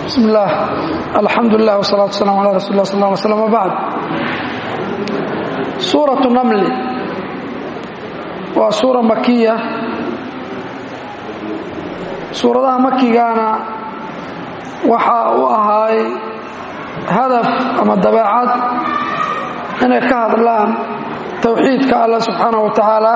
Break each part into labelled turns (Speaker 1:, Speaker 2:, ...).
Speaker 1: bismi illaah alxamdu lilah wsalaatu waslaam ala rasul lah sal lla alay slam wbacd suuratu namli waa suura makiya suuradaha makigana waxa u ahaay hadaf ama dabeecad inay ka hadlaan towxiidka allah subxaanaه wa tacaala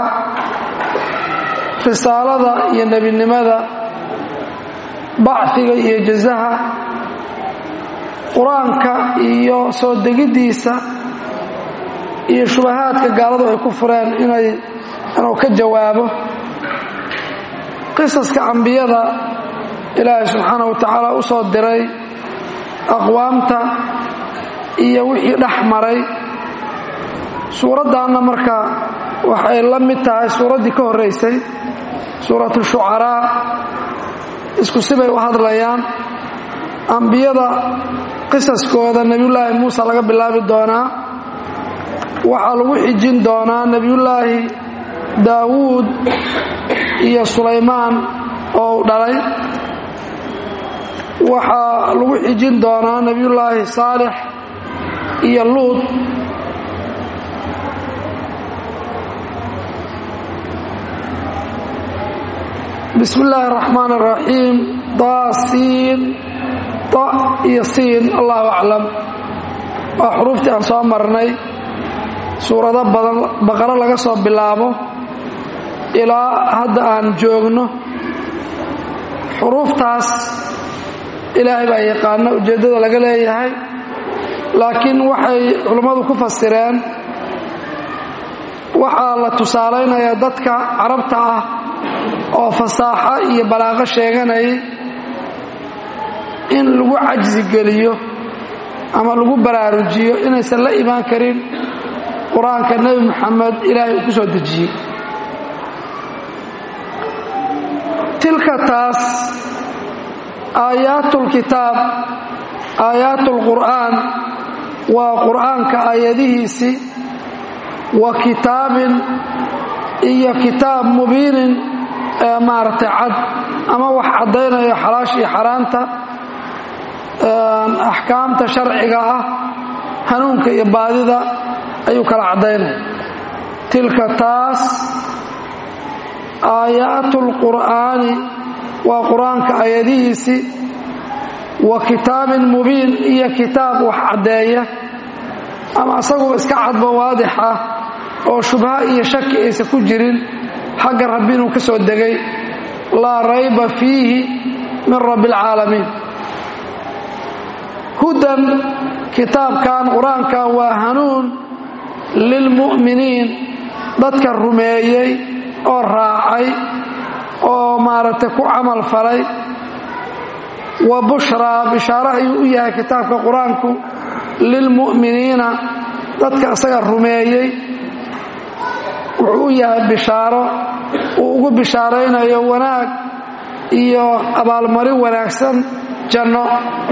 Speaker 1: risaalada iyo nebinimada bacfiga iyo jazaha qur-aanka iyo soo degiddiisa iyo shubahaadka gaaladu ay ku fureen inay inuu ka jawaabo qisaska ambiyada ilaahay subxaana wa tacaala u soo diray aqwaamta iyo wixii dhex maray suuraddaanna marka waxay la mid tahay suuraddii ka horraysay suuratu shucaraa isku sibay u hadlayaan ambiyada qisaskooda nebiyullaahi muuse laga bilaabi doonaa waxaa lagu xijin doonaa nebiyullaahi daawuud iyo sulaymaan oo u dhalay waxaa lagu xijin doonaa nebiyullaahi saalix iyo luud bismi illaahi araxmaan araxiim daasiin da iyo siin allahu aclam waa xuruuftii aan soo marnay suurado badan baqaro laga soo bilaabo ilaa hadda aan joogno xuruuftaas ilaahay baa yaqaana ujeeddada laga leeyahay laakiin waxay culummadu ku fasireen waxaa la tusaalaynayaa dadka carabta ah oo fasaaxo iyo balaaqo sheeganayay in lagu cajsi geliyo ama lagu baraarujiyo inaysan la imaan karin qur-aanka nebi moxamed ilaahay uu ku soo dejiyey tilka taas aayaatlkitaab aayaatlqur'aan waa qur'aanka aayadihiisii wa kitaabin iyo kitaab mubiinin ee maaragtay cad ama wax caddaynayo xalaasha iyo xaaraanta axkaamta sharciga ah hanuunka iyo baadida ayuu kala caddaynaya tilka taas aayaatlqur'aani waa qur-aanka aayadihiisii wa kitaabin mubiin iyo kitaab wax caddeeya ama asaguba iska cadbo waadix ah oo shubha iyo shaki aysan ku jirin xagga rabbi inuu ka soo degay laa rayba fiihi min rabbi alcaalamiin hudan kitaabkan qur-aankan waa hanuun lilmu'miniin dadka rumeeyey oo raacay oo maaragtay ku camal falay wa bushraa bishaaro ayuu u yahay kitaabka qur-aanku lilmu'miniina dadka isaga rumeeyey wuxuu u yahay bishaaro uu ugu bishaaraynayo wanaag iyo abaalmarin wanaagsan janno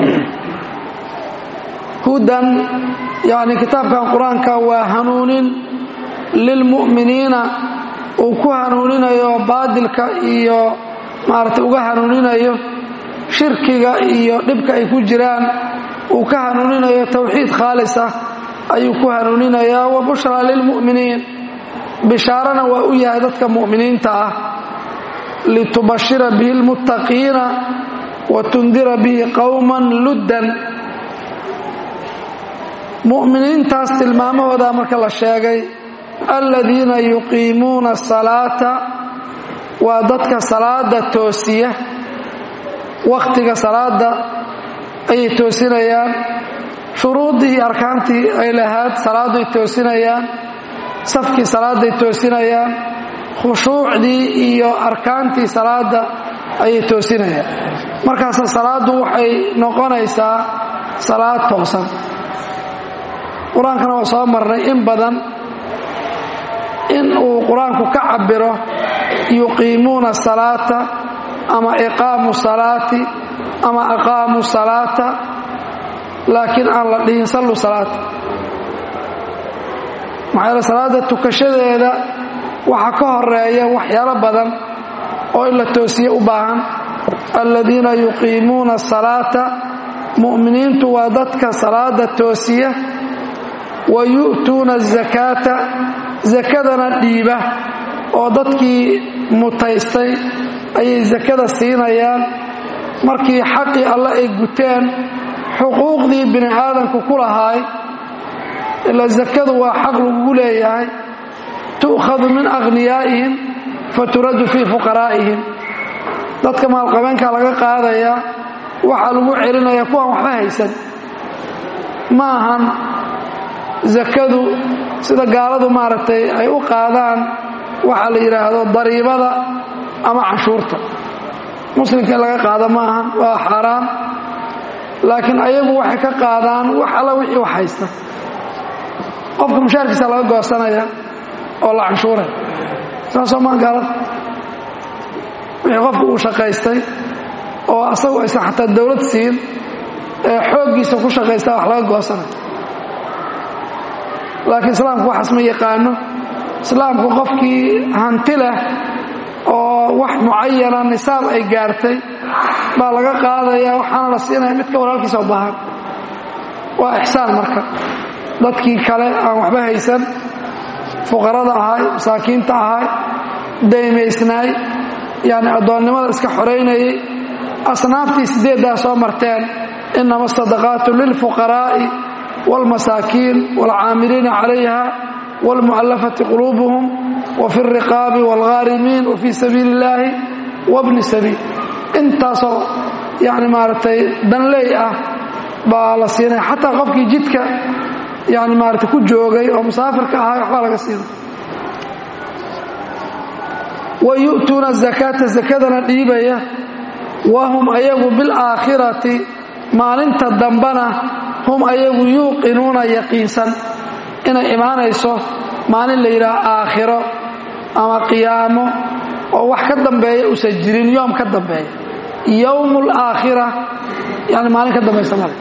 Speaker 1: hudan yacni kitaabkan qur-aanka waa hanuunin lilmu'miniina uu ku hanuuninayo baadilka iyo maaragtay uga hanuuninayo shirkiga iyo dhibka ay ku jiraan uu ka hanuuninayo towxiid khaalis ah ayuu ku hanuuninayaa wa bushraa lilmu'miniin bishaarana waa u yahay dadka mu'miniinta ah litubashira bihi lmuttaqiina wa tundira bihi qowman luddan mu'miniintaas tilmaamahooda marka la sheegay aladiina yuqiimuuna asalaata waa dadka salaada toosiya wakhtiga salaada ayay toosinayaan shuruuddii iyo arkaantii ay lahayd salaadday toosinayaan safkii salaadday toosinayaan khushuucdii iyo arkaantii salaada ayay toosinayaan markaasa salaaddu waxay noqonaysaa salaad toosan qur-aankana waa soo marnay in badan in uu qur-aanku ka cabiro yuqiimuuna salaata ama iqaamu salaati ama aqaamu salaata laakiin aan la dhihin sallu salaata maxaa yeele salaada tukashadeeda waxaa ka horeeya waxyaalo badan oo in la toosiye u baahan aladiina yuqiimuuna asalaata mu'miniintu waa dadka salaada toosiya wa yu'tuuna azakaata sakadana dhiiba oo dadkii mutaystay ayay sakada siinayaan markii xaqii alle ay guteen xuquuqdii bini aadamku ku lahaay ila sakadu waa xaq lagugu leeyahay tu'khadu min akhniyaa'ihim faturaddu fii fuqaraa'ihim dadka maalqabeenkaa laga qaadayaa waxaa lagu celinaya kuwaan waxba haysan ma ahan sakadu sida gaaladu maaragtay ay u qaadaan waxaa la yidhaahdo dariibada ama canshuurta muslimka in laga qaado ma ahan waa xaaraan laakiin ayagu waxay ka qaadaan wax alla wixii wax haysta qofka mushaarkiisa laga goosanaya oo la canshuuraya saasoo maa gaalada wixii qofka uu shaqaystay oo asagu aysan xataa dawlad siin ee xooggiisa ku shaqaystaa wax laga goosanaya laakiin islaamku waxaas ma yaqaano islaamku qofkii hanti leh oo wax mucayana nisaab ay gaartay baa laga qaadaya waxaana la siinaya midka walaalkiisa u baahan waa ixsaan marka dadkii kale aan waxba haysan fuqarada ahay masaakiinta ahay daymaysnaay yani addoonnimada iska xoraynayay asnaaftii sideeddaa soo marteen inama asadaqaatu lilfuqaraa'i wاlmasaakiin wاlcaamiliina calayha wاlmu'allafati quluubuhum wafi اlriqaabi wاlghaarimiin wafii sabiili اllaahi wabni sabiil intaasoo yani maaragtay danley ah baa la siinaya xataa qofkii jidka yani maarata ku joogay oo musaafirka ahaa waxbaa laga siina wa yu'tuuna azakaata sakadana dhiibaya wahum ayagu bilaakhirati maalinta dambana hum ayagu yuuqinuuna yaqiinsan inay imaanayso maalin la yidhaah aakhiro ama qiyaamo oo wax ka dambeeya usan jirin yoom ka dambeeya yowmu alaakhira yani maalin ka dambaysa male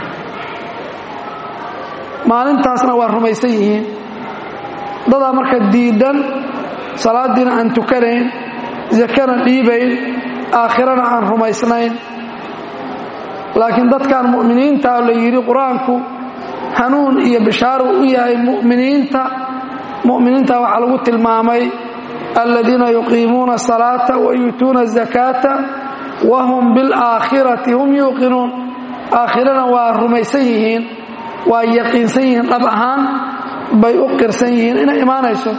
Speaker 1: maalintaasna waa rumaysan yihiin dadaa marka diidan salaadiina aan tukanayn zakana dhiibayn aakhirana aan rumaysnayn laakiin dadkan mu'miniinta la yidhi qur-aanku hanuun iyo bishaaru u yahay mu'miniinta mu'miniinta waxaa lagu tilmaamay aladiina yuqiimuuna asalaata wa yuutuuna azakaata wa hum bilaakhirati hum yuuqinuun aakhirana waa rumaysan yihiin waa yaqiinsan yihiin dhab ahaan bay u qirsan yihiin inay imaanayso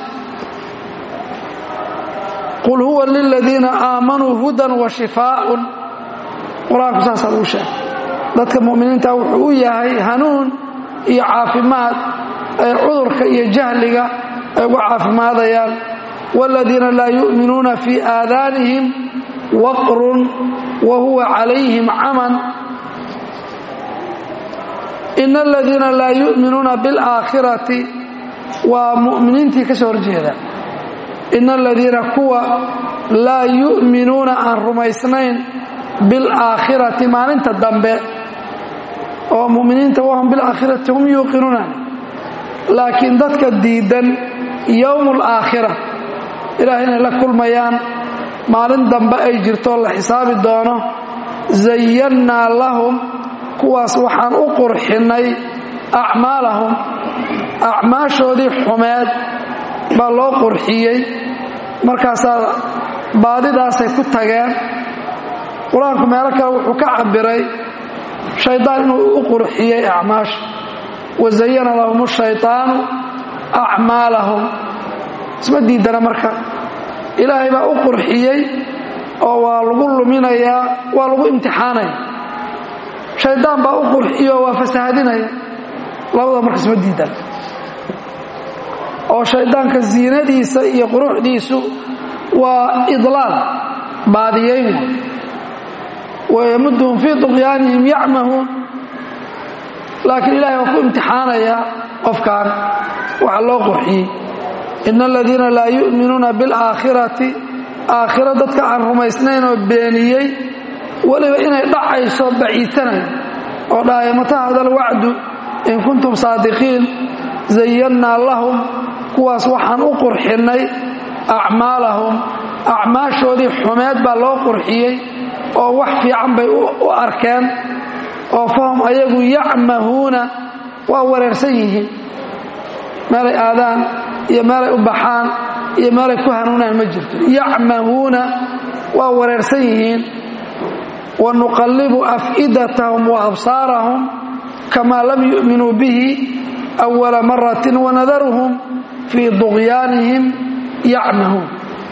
Speaker 1: qul huwa liladiina aamanuu hudan wa shifaaun qur-aanku saasaa lagu sheegay dadka mu'miniinta wuxuu u yahay hanuun iyo caafimaad ay cudurka iyo jahliga ay uga caafimaadayaan waaladiina laa yu'minuuna fii aadaanihim waqrun wa huwa calayhim caman in aladiina laa yu'minuuna bilaakhirati waa mu'miniintii ka soo horjeeda in aladiina kuwa laa yu'minuuna aan rumaysnayn bilaakhirati maalinta dambe oo mu'miniinta wahum bilaakhirati hum yuuqinuuna laakiin dadka diidan yowmu alaakhira ilaah inay la kulmayaan maalin dambe ay jirto la xisaabi doono zayannaa lahum kuwaas waxaan u qurxinnay acmaalahum acmaashoodii xumeed baa loo qurxiyey markaasaa baadidaasay ku tageen qur-aanku meelo kale wuxuu ka cabbiray shaydaan inuu u qurxiyey acmaasha wa zayana lahum shayطaanu acmaalahum isma diidana marka ilaahay baa u qurxiyey oo waa lagu luminayaa waa lagu imtixaanaya shaydaan baa u qurxiyo waa fasahadinaya labada marka isma diidana oo shaydaanka ziinadiisa iyo quruxdiisu waa idlaal baadiyayn wayamudhum fii duqyaanihim yacmahuun laakiin ilahay waa ku imtixaanayaa qofkan waxa loo qurxiyey ina aladiina laa yu'minuuna bilaakhirati aakhiro dadka aan rumaysnayn oo beeniyey weliba inay dhacayso baciisanaya oo dhahaya mata hada alwacdu in kuntum saadiqiin zayannaa lahum kuwaas waxaan u qurxinnay acmaalahum acmaashoodii xumeed baa loo qurxiyey oo wax fiican bay u arkeen oo fahum ayagu yacmahuuna waa wareersan yihiin meelay aadaan iyo meelay u baxaan iyo meelay ku hanuunaan ma jirto yacmahuuna waa wareersan yihiin wa nuqallibu af'idatahum wa absaarahum kamaa lam yu'minuu bihi awala maratin wanadaruhum fii duqyaanihim yacmahuun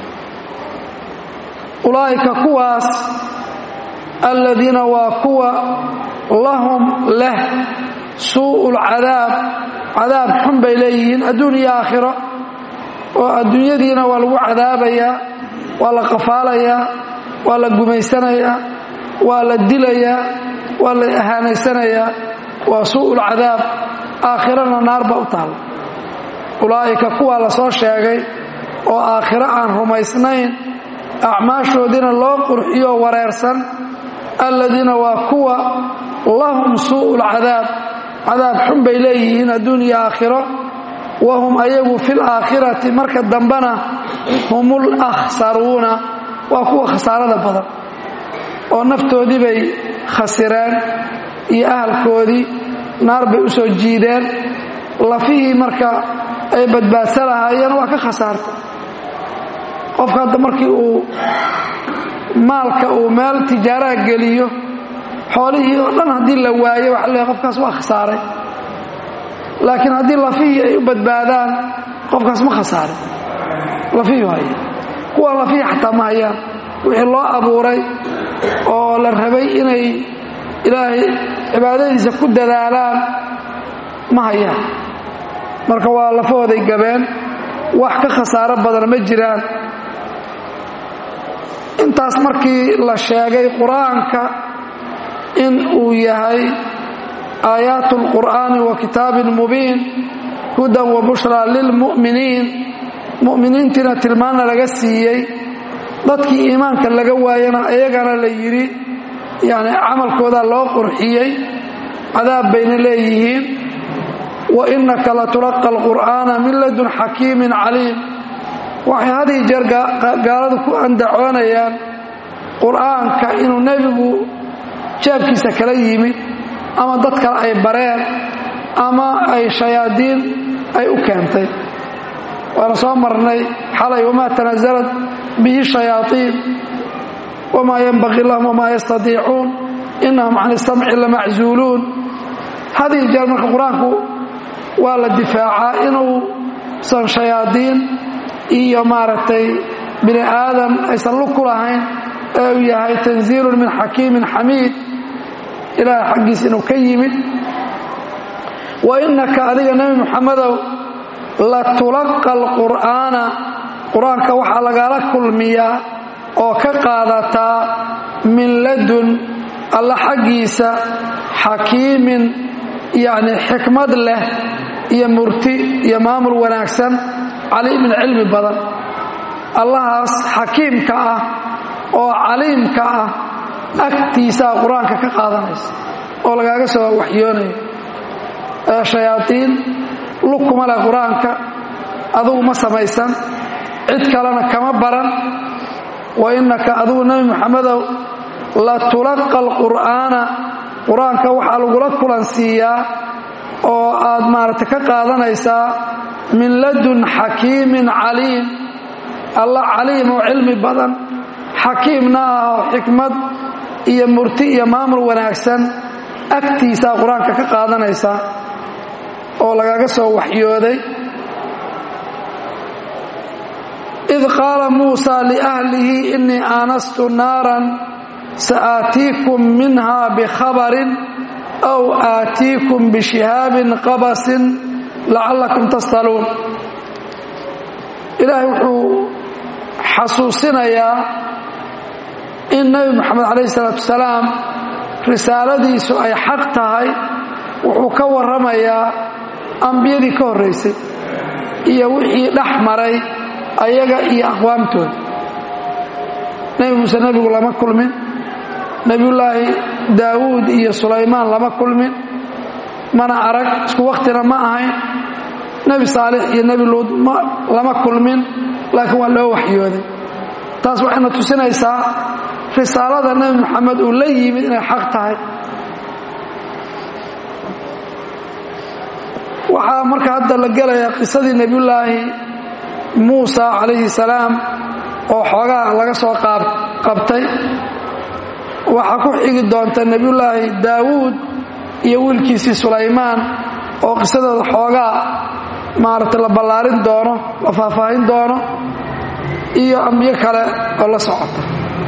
Speaker 1: ulaa'ika kuwaas aladiina waa kuwa lahum leh suu'u lcadaab cadaab xun bay leeyihiin adduun iyo aakhiro oo adduunyadiina waa lagu cadaabayaa waa la qafaalayaa waa la gumaysanayaa waa la dilayaa waa la ahaanaysanayaa waa suu'u lcadaab aakhirana naar ba u taalla ulaa'ika kuwaa la soo sheegay oo aakhiro aan rumaysnayn acmaashoodiina loo qurxiyo wareersan aladiina waa kuwa lahum suu'u lcadaab cadaab xun bay leeyihiin adduun iyo aakhiro wahum ayagu fi laakhirati marka dambena hum lakhsaruuna waa kuwa khasaarada badan oo naftoodii bay khasireen iyo ahalkoodii naar bay u soo jiideen lafihii marka ay badbaadsa lahaayeen waa ka khasaartay qofka hadda markii uu maalka uu meel tijaaraha geliyo xoolihii oo dhan haddii la waayo waxa leeyahay qofkaas waa khasaaray laakiin haddii lafihii ay u badbaadaan qofkaas ma khasaarin lafihii haya kuwa lafihii xataa ma hayaan wixii loo abuuray oo la rabay inay ilaahay cibaadadiisa ku dadaalaan ma hayaan marka waa lafahooday gabeen wax ka khasaaro badan ma jiraan intaas markii la sheegay qur-aanka in uu yahay aayaat اlqur'aani wa kitaabin mubiin hudan wa bushraa lilmu'miniin mu'miniintiina tilmaanna laga siiyey dadkii iimaanka laga waayana iyagana la yidhi yani camalkoodaa loo qurxiyey cadaab bayna leeyihiin wa innaka latulaqa alqur'aana min ladun xakiimin caliim waxay had ii jeer gaaladu ku andacoonayaan qur'aanka inuu nebigu jeebkiisa kala yimid ama dad kale ay bareen ama ay shayaadiin ay u keentay waana soo marnay xalay wamaa tanasalat bihi shayaaiin wamaa yanbaqii lahum wamaa yastadiicuun inahum can isamci lamaczuuluun had ii jeer marka qur-aanku waa la difaacaa inuusan shayaadiin iyo maaragtay bini aadam aysan lug ku lahayn ee uu yahay tanziilun min xakiimin xamiid ilaahay xaggiis inuu ka yimid wa innaka adiga nebi muxamedow latulaqa alqur'aana qur-aanka waxaa lagala kulmiyaa oo ka qaadataa min ladun alla xaggiisa xakiimin yacni xikmad leh iyo murti iyo maamul wanaagsan caliimin cilmi badan allahaas xakiimka ah oo caliimka ah agtiisaa qur-aanka ka qaadanaysa oo lagaaga soo waxyoonayo ee shayaadiin lug kuma leh qur-aanka adugu ma samaysan cid kalena kama baran wa innaka adugu nebi muxamedow latulaqa alqur'aana qur-aanka waxaa lagula kulansiiyaa oo aad maaragtay ka qaadanaysaa min ladun xakiimin caliim alla caliim oo cilmi badan xakiimna ah oo xikmad iyo murti iyo maamul wanaagsan agtiisaa qur-aanka ka qaadanaysaa oo lagaga soo waxyooday id qaala muusa liahlihi innii aanastu naaran saaatiikum minha bikhabarin aw aatiikum bishihaabin qabasin lacallakum tastaluun ilaahay wuxuu xasuusinayaa in nebi moxamed calayhi salaatu wasalaam risaaladiisu ay xaq tahay wuxuu ka warramayaa ambiyadii ka horraysay iyo wixii dhex maray ayaga iyo aqwaamtooda nebi muuse nebigu lama kulmin nebiyullaahi daawuud iyo sulaymaan lama kulmin mana arag isku wakhtina ma ahayn nebi saalix iyo nebi luud lama kulmin laakiin waa loo waxyooday taas waxayna tusinaysaa risaalada nebi moxamed uu la yimid inay xaq tahay waxaa marka hadda la gelaya qisadii nebiyullaahi muusa calayhi salaam oo xoogaa laga soo qabtay waxaa ku xigi doonta nebiyullaahi daawuud iyo wiilkiisii sulaymaan oo qisadooda xoogaa maaragtay la ballaarin doono la faahfaahin doono iyo ambiyo kale oo la socota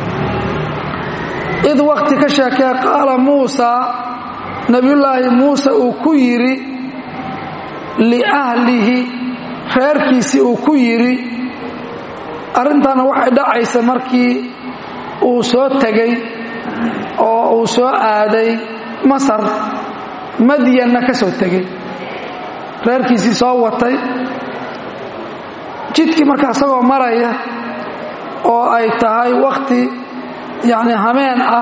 Speaker 1: id wakhti ka sheekee qaala muusa nebiyullaahi muuse uu ku yidhi liahlihi reerkiisii uu ku yidhi arrintaana waxay dhacaysa markii uu soo tegey oo uu soo aaday masar madyanna ka soo tegey reerkiisii soo watay jidkii marka isagoo maraya oo ay tahay wakhti yacni hameen ah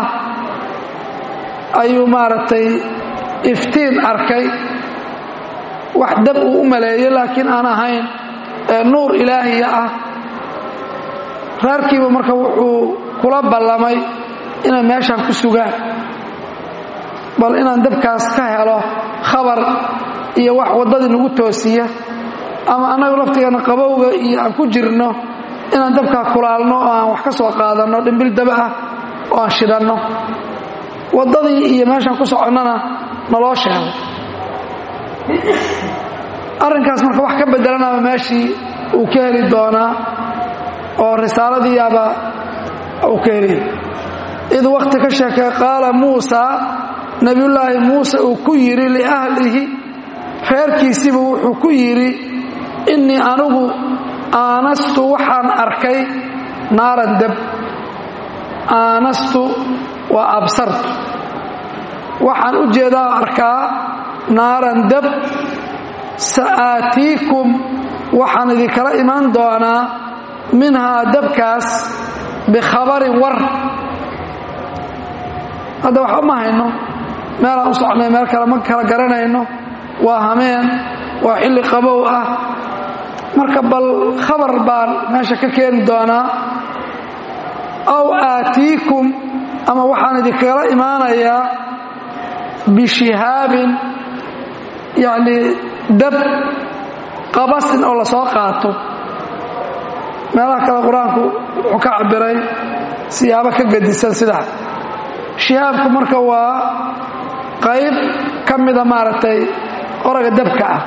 Speaker 1: ayuu maaragtay iftiin arkay wax dab uu u maleeyo laakiin aan ahayn ee nuur ilaahiya ah reerkiiba marka wuxuu kula ballamay inay meeshaan ku sugaan bal inaan dabkaas ka helo khabar iyo wax waddadii nagu toosiya ama annagu laftigeena qabowga iyo aan ku jirno inaan dabkaa kulaalno oo aan wax ka soo qaadanno dhimbil daba ah oo aan shidanno waddadii iyo meeshaan ku soconnana naloo sheegay arrinkaas marka wax ka beddelanaba meeshii uu ka heli doonaa oo risaaladiiaba uu ka heliya id wakhti ka sheekay qaala muusa nebiyullaahi muuse uu ku yidhi liahlihi reerkiisiiba wuxuu ku yidhi innii anigu aanastu waxaan arkay naaran dab aanastu waa absartu waxaan u jeedaa arkaa naaran dab sa'aatiikum waxaan idinkala imaan doonaa minhaa dabkaas bikhabarin war hadda waxba ma hayno meelaan u socnay meel kale ma kala garanayno waa hameen waa xilli qabow ah marka bal khabar baan meesha ka keeni doonaa aw aatiikum ama waxaan idinkala imaanayaa bishihaabin yacnii dab qabasin oo la soo qaato meelaha kale qur-aanku wuxuu ka cabiray siyaabo ka gadisan sida shihaabku marka waa qayb ka mida maaragtay qoraga dabka ah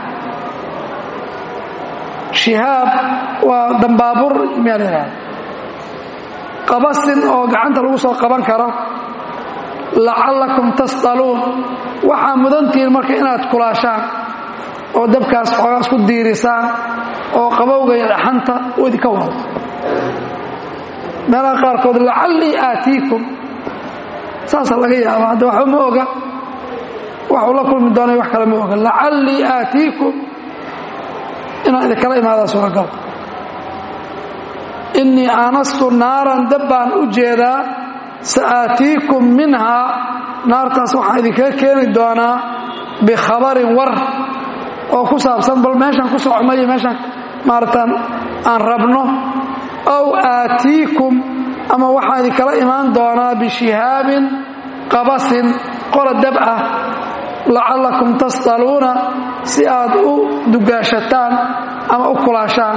Speaker 1: shihaab waa dambaabur meel yidhaahda qabasin oo gacanta lagu soo qaban karo lacallakum tasdaluun waxaa mudantihiin marka inaad kulaashaan oo dabkaas xoogaas ku diirisaan oo qabowga iyo dhaxanta u idinka wado meelaha qaarkood lacallii aatiikum saasaa laga yaaba hadda waxba ma oga waxuu la kulmi doonay wax kale ma oga lacallii aatiikum inaan idinkala imaadaa suuragal innii aanastu naaran dab baan u jeedaa sa'aatiikum minhaa naartaas waxaan idinkaga keeni doonaa bikhabarin war oo ku saabsan bal meeshaan ku socno iyo meeshaan maaratan aan rabno aw aatiikum ama waxaan idinkala imaan doonaa bishihaabin qabasin qora dab ah lacallakum tasdaluuna si aad u dugaashataan ama u kulaashaan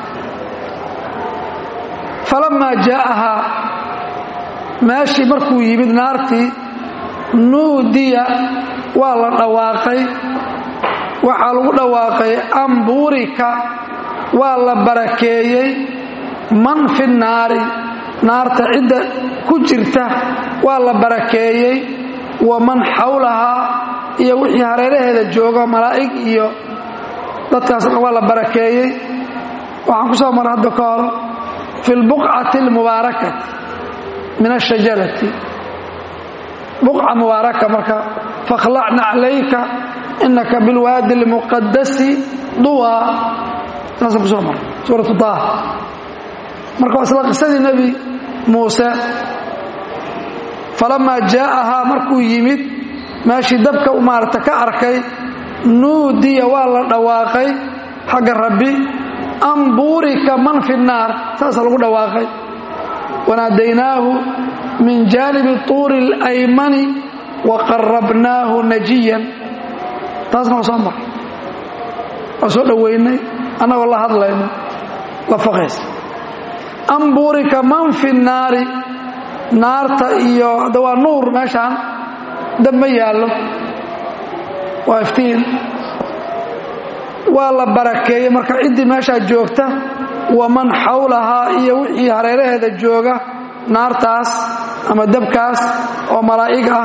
Speaker 1: falammaa jaa'ahaa meeshii markuu yimid naartii nuudiya waa la dhawaaqay waxaa lagu dhawaaqay ambuurika waa la barakeeyey man fi naari naarta cidda ku jirta waa la barakeeyey wa man xawlahaa iyo wixii hareeraheeda jooga malaa'ig iyo dadkaasna waa la barakeeyey waxaan ku soo maray hadda ka hor fi lbuqcati almubaarakati min ashajarati buqca mubaaraka marka fakhlacna calayka inaka bilwaadi almuqadasi duwaa saasaan ku soo maray suuratu daah marka waa isla qisadii nebi muuse falamaa jaa'ahaa markuu yimid meeshii dabka u maarata ka arkay nuudiya waa la dhawaaqay xagga rabbi an buurika man fi nnaar saasaa lagu dhawaaqay wanaadaynaahu min jaanibi tuuri اlaymani wa qarabnaahu najiyan taasna waa soo maray waa soo dhoweynay annagoo la hadlayno la faqaysa am burika man fi naari naarta iyo hadda waa nuur meeshaan dab ma yaallo waa iftiin waa la barakeeyey marka ciddii meeshaa joogta waman xawlahaa iyo wixii hareeraheeda jooga naartaas ama dabkaas oo malaa'ig ah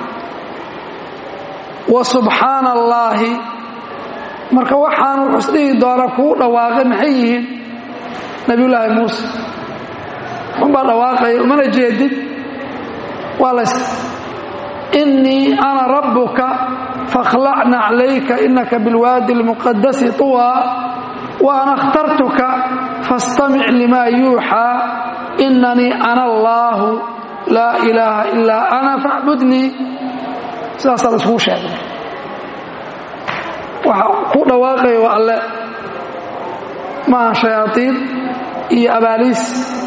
Speaker 1: wa subxaana allaahi marka waxaan wuxuu isdhihi doonaa kuu dhawaaqay maxay yihiin nebiyullaahi muuse unbaa dhawaaqaya umana jeedid waa lays innii ana rabbuka fakhlacna calayka inaka bilwaadi almuqadasi tuwaa wa ana اkhtartuka faاstamic limaa yuuxaa inanii ana allaahu laa ilaaha ilaa ana facbudnii sidaasaa la iskugu sheegay waxa ku dhawaaqaya waa alle maaha shayaaiin iyo abaaliis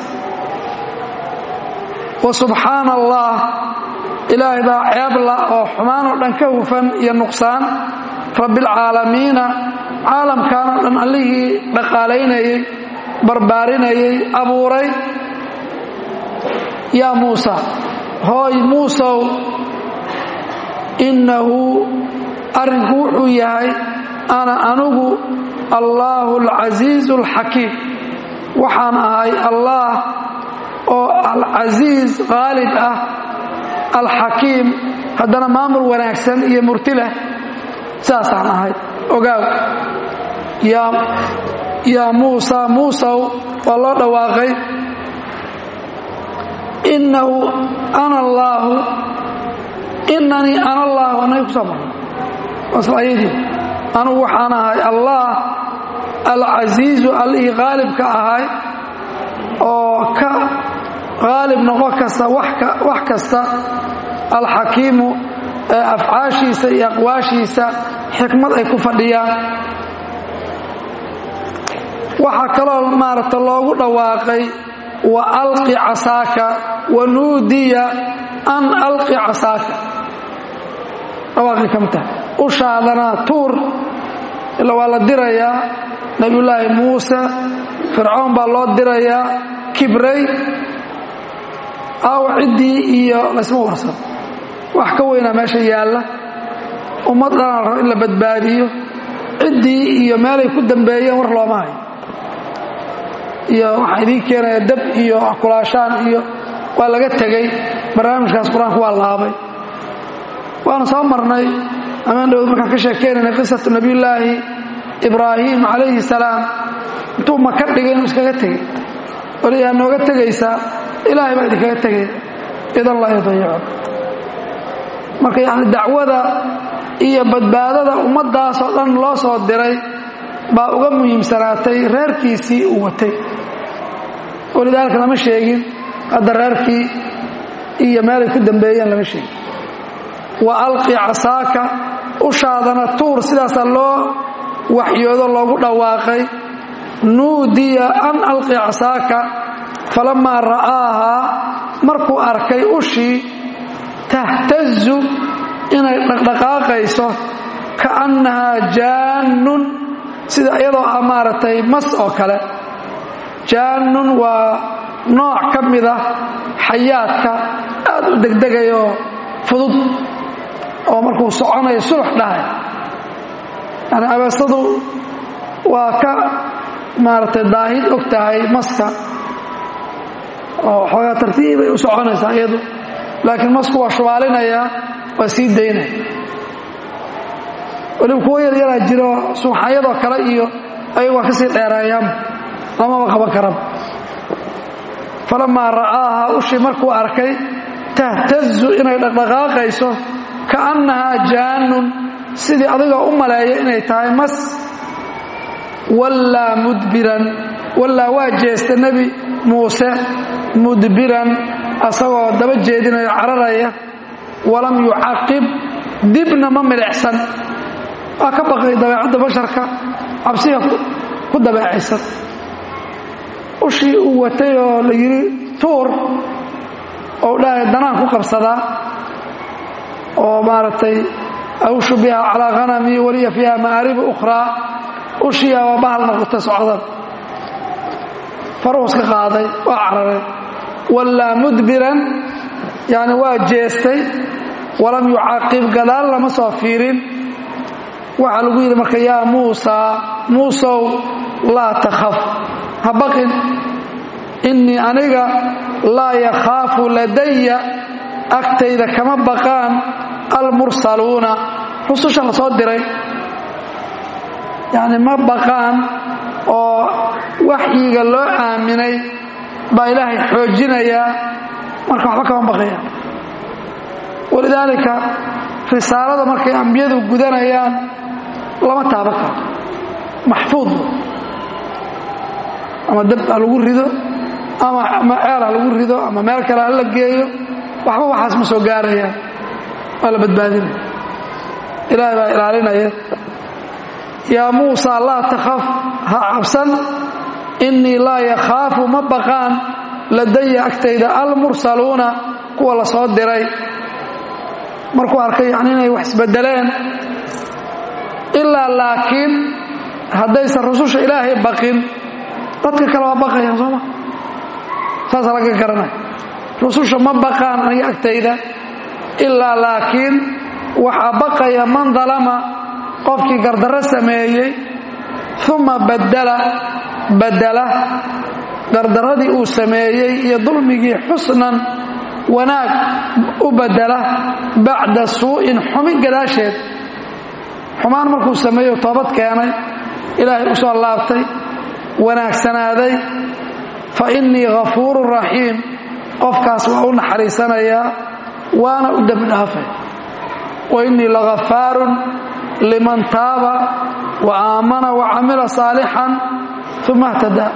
Speaker 1: wa subxaana allah ilaahay baa ceebla oo xumaan oo dhan ka hufan iyo nuqsaan rabbialcaalamiina caalamkan oo dhan allihii dhaqaalaynayey barbaarinayey abuuray yaa muusa hooy muusow innahu arrinku wuxuu yahay ana anugu allaahu alcasiizu alxakiim waxaan ahay allaah oo alcasiiz qaalib ah alxakiim haddana maamul wanaagsan iyo murti leh saasaan ahay ogaaw yaa muusa muusow waa loo dhawaaqay innahu ana allaahu inanii ana allaahu anay ku soo marno waslayadii anugu waxaan ahay allah alcasiizu allihii qaalibka ahay oo ka qaalib noqon kasta wax kasta alxakiimu ee afcaashiisa iyo aqwaashiisa xikmad ay ku fadhiyaan waxaa kaloo maaragta loogu dhawaaqay wa alqi casaaka wa nuudiya an alqi casaaka dhawaaqii ka mid tahay ushaadana tuur ila waa la dirayaa nebiyullaahi muuse fircoon baa loo dirayaa kibray aaw ciddii iyo laysma warsan wax ka weynaa meesha yaalla ummad dhanaa rabo in la badbaadiyo ciddii iyo meelay ku dambeeyeen war looma hayo iyo waxaa idiin keenaya dab iyo kulaashaan iyo waa laga tegey barnaamijkaas qur-aanku waa laabay waanu soo marnay amaan dhowd markaan ka sheekeynayna qisatu nebiyullaahi ibraahim calayhi salaam intuu maka dhigay inuu iskaga tegey waliyaa nooga tegaysaa ilaahay baa idinkaga tegaya idan laa yudayico marka yacni dacwada iyo badbaadada ummaddaasoo dhan loo soo diray baa uga muhiimsanaatay reerkiisii uu watay walidaalika lama sheegin hadda reerkii iyo meelay ku dambeeyeen lama sheegin wa alqi casaaka ushaadana tuur sidaasaa loo waxyoodo loogu dhawaaqay nuudiya an alqi casaaka falamaa ra'aahaa markuu arkay ushii tahtazu inay dhaqdhaqaaqayso kaannahaa jaannun sida iyadoo ah maaragtay mas oo kale jaannun waa nooc ka mid ah xayaadka aad u degdegayoo fudud oo markuu soconayo sulux dhahay yani abeesadu waa ka maaragtay daahid og tahay maska oo xoogaa tartiibay u soconaysaa iyadu laakiin masku waa shubaalinayaa waa sii daynaya weliba kuwo yaryaraa jiro suuxayadoo kale iyo ayagu waa ka sii dheereeyaan lamaba qaban karaba falamaa ra'aahaa ushii markuu arkay tahtazu inay dhaqdhaqaaqayso kaannahaa jaannun sidii adigoo u maleeya inay tahay mas wallaa mudbiran wallaa waa jeesta nebi muuse mudbiran asagoo daba jeedinayo cararaya walam yucaqib dibna ma milicsan waa ka baqay dabeecadda basharka cabsiga ku dabeecaysan ushii uu watay oo la yidhi tuur oo dhahay danaan ku qabsadaa oo maaragtay awshu biha calaa hanami waliya fiiha ma'aaribu ukhraa ushiyaa waa bahal noqota socdan faruuska qaaday waa cararay wallaa mudbiran yani waa jeestay walam yucaqib gadaal lama soo fiirin waxaa lagu yidhi marka yaa muusaa muusow laa takhaf ha baqin innii aniga laa yakhaafu ladaya agtayda kama baqaan almursaluuna rususha la soo diray yacni ma baqaan oo waxyiga loo aaminay baa ilaahay xoojinayaa marka waxba kama baqayaan walidaalika risaalada markay ambiyadu gudanayaan lama taaban karo maxfuud ama dab ha lagu rido ama ceel ha lagu rido ama meel kale ha la geeyo waxba waxaas ma soo gaarayaan waa la badbaadinaya ilaahay baa ilaalinaya yaa muusa laa takhaf ha cabsan innii laa yakhaafu ma baqaan ladaya agtayda almursaluuna kuwa la soo diray markuu arkay yani inay wax isbedeleen ilaa laakiin haddaysan rususha ilaahay baqin dadka kale waa baqayaan sooma saasa laga garanaya rususha ma baqaan aniga agtayda ilaa laakiin waxaa baqaya man dalama qofkii gardarro sameeyey uma badala badala gardarradii uu sameeyey iyo dulmigii xusnan wanaag u badala bacda suu'in xumin gadaasheed xumaan markuu sameeyo toobad keenay ilaahay u soo laabtay wanaagsanaaday fa innii ghafuurun raxiim qofkaas waa u naxariisanayaa waana u dembi dhaafay wa innii laghafaarun liman taaba wa aamana wa camila saalixan uma htadaa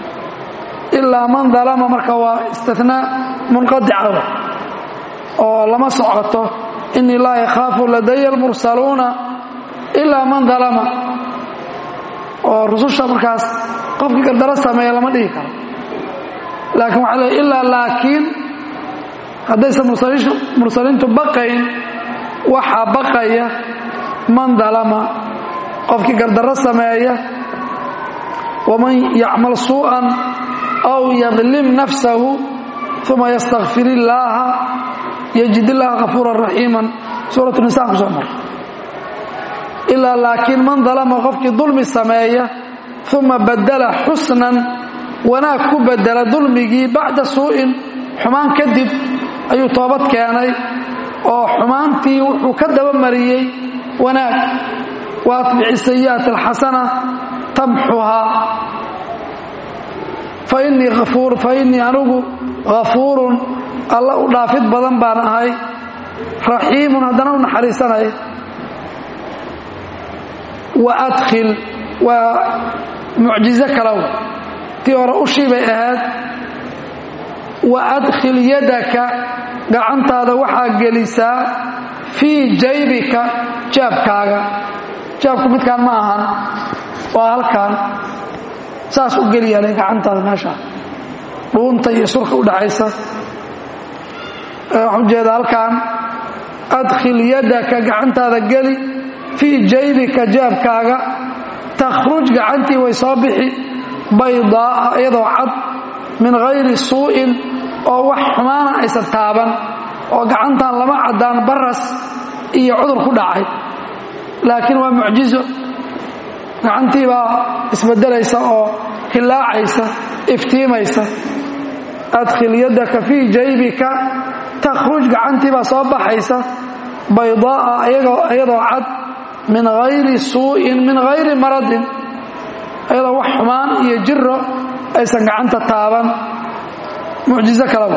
Speaker 1: ilaa man dalama marka waa istinaa munqadica oo lama socoto innii laa yakhaafu ladaya almursaluuna ilaa man dalama oo rususha markaas qofkii gardaro sameeya lama dhihi karo laakiin waxaa leey ilaa laakiin haddaysan mursaliintu baqayn waxaa baqaya man dalama qofkii gardarro sameeya waman yacmal suu'an aw yadlim nafsahu uma yastakfir illaaha yajid illaaha kafuuran raxiiman suurat nisaan ku soo mar ilaa laakiin man dalama qofkii dulmi sameeya uma badala xusnan wanaag ku bedela dulmigii bacda suu'in xumaan kadib ayuu toobad keenay oo xumaantii wuxuu ka dabamariyey wanaag wa atbici sayi'at alxasana tamxuhaa fa innii anigu ghafuurun alla u dhaafid badan baan ahay raxiimun haddana u naxariisanay wa adkhil waa mucjizo kalow tii hore ushii bay ahayd wa adkhil yadaka gacantaada waxaa gelisaa fii jaybika jaabkaaga jaabku midkaan ma ahan waa halkaan saas u geliyaale gacantaada meesha dhuunta iyo surka u dhaxaysa waxaan ujeedaa halkaan adkhil yadaka gacantaada geli fii jaybika jaabkaaga takhruj gacantii way soo bixi baydaa'a iyadoo cad min hayri suu'in oo wax xumaana aysan taaban oo gacantan lama caddaan baras iyo cudur ku dhacay laakiin waa mucjizo gacantii baa isbedelaysa oo hilaacaysa iftiimaysa adkhil yadaka fii jaybika takhruj gacantii baa soo baxaysa baydaa'a iyadoo cad min hayri suu'in min hayri maradin ayadoo wax xumaan iyo jiro aysan gacanta taaban mucjizo kaleba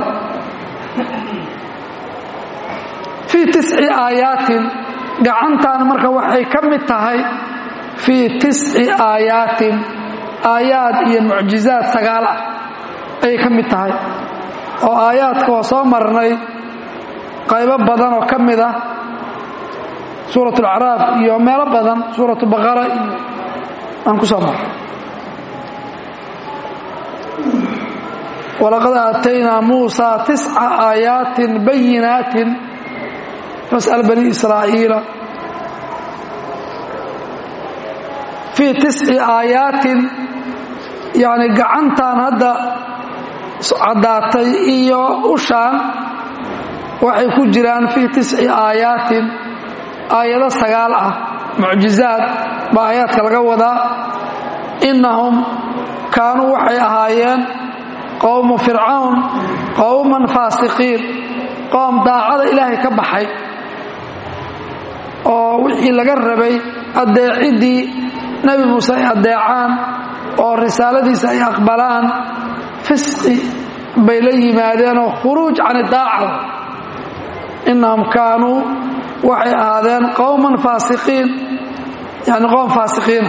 Speaker 1: fii tisci aayaatin gacantan marka waxay ka mid tahay fii tisci aayaatin aayaad iyo mucjizaad sagaal ah ayay ka mid tahay oo aayaadka oo soo marnay qaybo badan oo ka mid ah suurat alacraaf iyo meelo badan suuratu baqara iyo aan ku soo marray walaqad aataynaa muusaa tisca aayaatin bayinaatin fas'al bani israa'iila fii tisci aayaatin yacni gacantan hadda caddaatay iyo ushaan waxay ku jiraan fii tisci aayaatin aayado sagaal ah mucjizaad baa aayaadka laga wadaa innahum kaanuu waxay ahaayeen qowmu fircawn qowman faasiqiin qoom daacada ilaahay ka baxay oo wixii laga rabay addeeciddii nebi muuse ay addeecaan oo risaaladiisa ay aqbalaan fisqi bay la yimaadeenoo khuruuj can idaaca innahum kaanuu waxay ahaadeen qowman faasiqiin yani qowm faasiqiina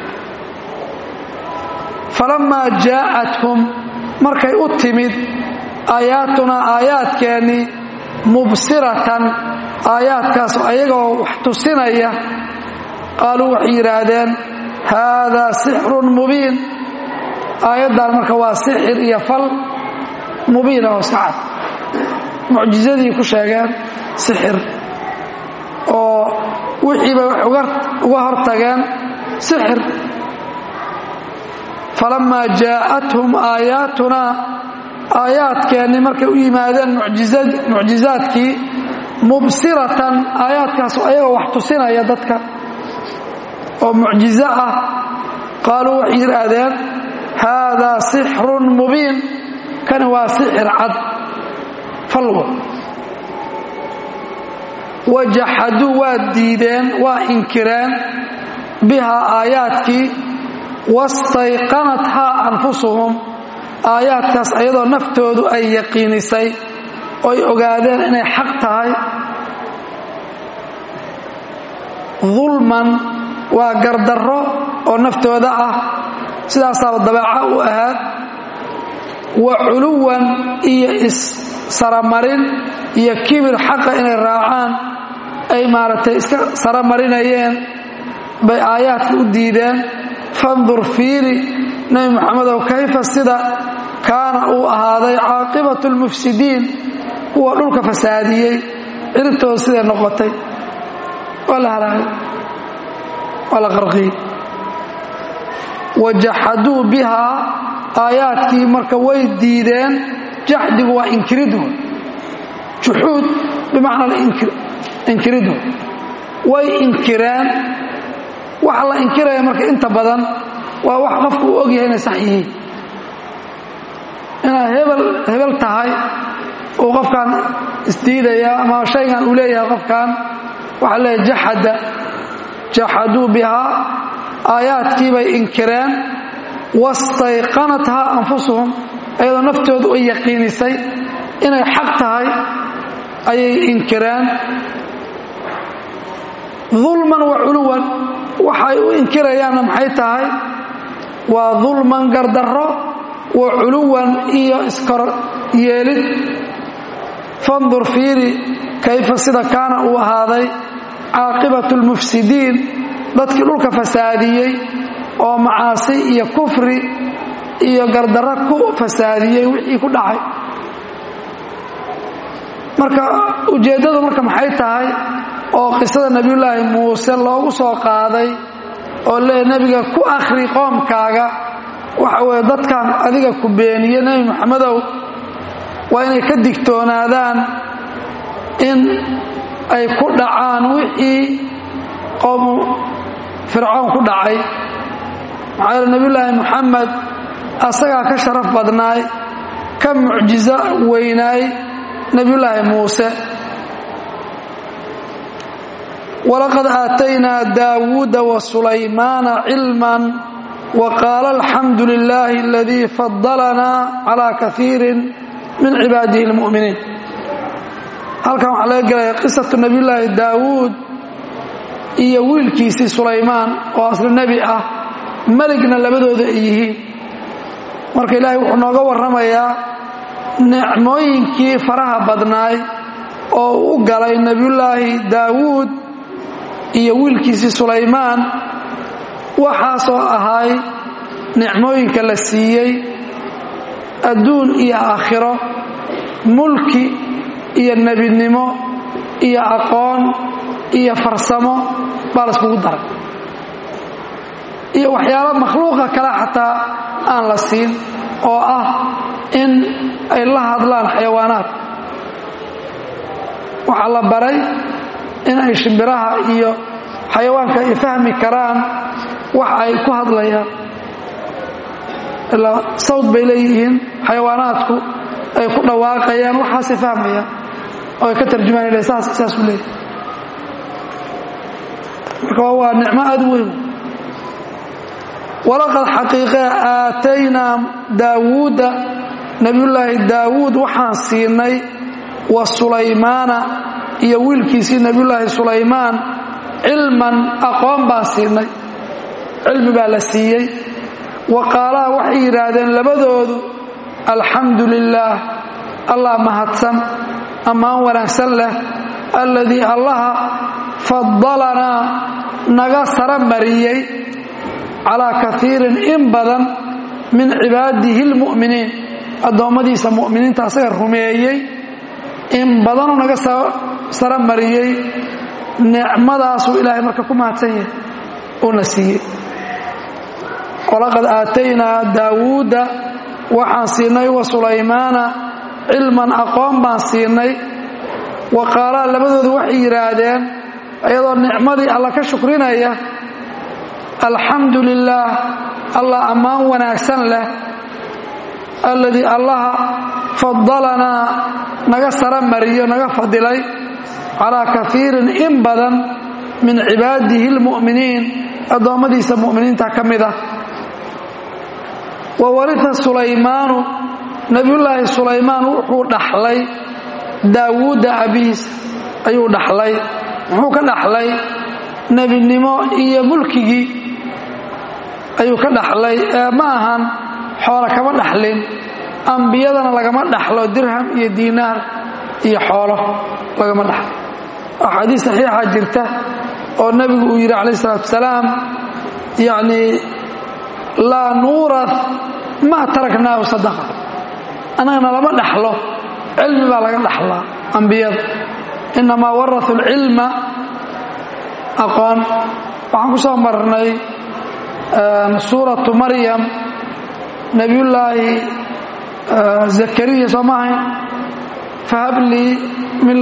Speaker 1: falammaa jaa'athum markay u timid aayaatunaa aayaadkeennii mubsiratan aayaadkaas ayagoo wax tusinaya qaaluu waxay yidhaahdeen haadaa sixrun mubiin aayaddan marka waa sixir iyo fal mubiina oo sacad mucjizadii ku sheegeen sixir oo wixiibay wax uga hortageen sixir falammaa jaa'athum aayaatunaa aayaadkeennii markay u yimaadeen mucjizaadkii mubsiratan aayaadkaas ayagoo wax tusinaya dadka oo mucjizo ah qaaluu waxay yidhaahdeen haadaa sixrun mubiin kani waa sixir cad falwo wajaxaduu waa diideen waa inkireen bihaa aayaadkii wastayqanathaa anfusuhum aayaadkaas ayadoo naftoodu ay yaqiinisay oy ogaadeen inay xaq tahay dulman waa gardarro oo naftooda ah sidaasaaba dabeeca u ahaad wa culuwan iyo is-saramarin iyo kibir xaqa inay raacaan ay maaragtay iska saramarinayeen bay aayaadka u diideen fandur fiiri nebi moxamedow kayfa sida kaana uu ahaaday caaqibatu lmufsidiin kuwa dhulka fasaadiyey ciribtooda siday noqotay waa la halaagay waa la qarqiyey wajaxaduu bihaa aayaadkii marka way diideen jaxdigu waa inkiridu juxuud bimacnaa inkiridu way inkireen waxa la inkiraya marka inta badan waa wax qofku uu og yahay inay sax yihiin inaad hebel hebel tahay uu qofkan isdiidaya ama shaygan uu leeyahay qofkan waxaa leeyahay jaxada jaxaduu bihaa aayaadkii bay inkireen wastayqanathaa anfusuhum ayadoo naftoodu ay yaqiinisay inay xaq tahay ayay inkireen dulman wa culuwan waxay u inkirayaanna maxay tahay waa dulman gardarro wa culuwan iyo iskor yeelid fandur fiiri kayfa sida kaana uu ahaaday caaqibatu lmufsidiin dadkii dhulka fasaadiyey oo macaasi iyo kufri iyo gardarro ku fasaadiyey wixii ku dhacay marka ujeeddadu marka maxay tahay oo qisada nebiyullaahi muuse loogu soo qaaday oo lee nebiga ku akhri qoomkaaga waxa weeye dadkan adiga ku beeniye nebi moxamedow waa inay ka digtoonaadaan in ay ku dhacaan wixii qowmu fircoon ku dhacay maxaa yeele nebiyullaahi moxamed asagaa ka sharaf badnaay ka mucjizo weynaay nebiyullaahi muuse walaqad aataynaa daawuuda wa sulaymaana cilman wa qaala alxamdu lilaahi aladii fadalanaa calaa kaiirin min cibaadihi lmu'miniin halkan waxaa laga gelaya qisatu nebiyullaahi daawuud iyo wiilkiisii sulaymaan oo asli nebi ah meligna labadooda ay yihiin marka ilaahay wuxuu nooga warramayaa nicmooyinkii faraha badnaay oo u galay nebiyullaahi daawuud iyo wiilkiisii sulaymaan waxaasoo ahay nicmooyinka la siiyey adduun iyo aakhiro mulki iyo nebinimo iyo aqoon iyo farsamo baa la iskugu daray iyo waxyaalo makhluuqa kale xataa aan la siin oo ah in ay la hadlaan xayawaanaad waxaa la baray in ay shimbiraha iyo xayawaanka ay fahmi karaan wax ay ku hadlayaan ilaa sawd bay leeyihiin xayawaanaadku ay ku dhawaaqayaan waxaasay fahmayaan oo ay ka tarjumaan saas saasuu leeyahy marka waa nicmo aad u weyn walaqad xaqiiqe aataynaa daawuuda nebiyullaahi daawuud waxaan siinay wa sulaymaana iyo wiilkiisii nebiyullaahi sulaymaan cilman aqoon baan siinay cilmi baa la siiyey wa qaalaha waxay yidhaahdeen labadoodu alxamdu lilaah allah mahadsan ammaan wanaagsan leh alladii allaha fadalanaa naga sara mariyey calaa kaiirin in badan min cibaadihi lmu'miniin addoommadiisa mu'miniinta asaga rumeeyey in badanuu naga sara mariyey nicmadaasuu ilaahay marka ku mahadsan yahay uuna siiyey walaqad aataynaa daawuuda waxaan siinay wa sulaymaana cilman aqoon baan siinay wa qaalaa labadoodu waxay yidhaahdeen iyadoo nicmadii alla ka shukrinaya alxamdu lilaah allah ammaan wanaagsan leh alladii allaha fadalanaa naga sara mariyo naga fadilay calaa kaiirin in badan min cibaadihi lmu'miniin addoommadiisa mu'miniinta ka mid ah wa waria sulaymaanu nebiyullaahi sulaymaan wuxuu dhaxlay daawuudda abiis ayuu dhaxlay muxuu ka dhaxlay nebinimo iyo mulkigii ayuu ka dhaxlay ee ma ahan xoolo kama dhaxlin ambiyadana lagama dhaxlo dirham iyo diinaar iyo xoolo lagama dhaxlo axaadiis saxiixa jirta oo nebigu uu yidhi calayh isalaatu wasalaam yacnii laa nuurad maa taraknaahu sadaqa annagana lama dhaxlo cilmi baa laga dhaxlaa ambiyada innamaa warau lcilma aqoon waxaan ku soo marnay suuratu maryam nebiyullaahi zakariya soo ma ahayn fahab lii min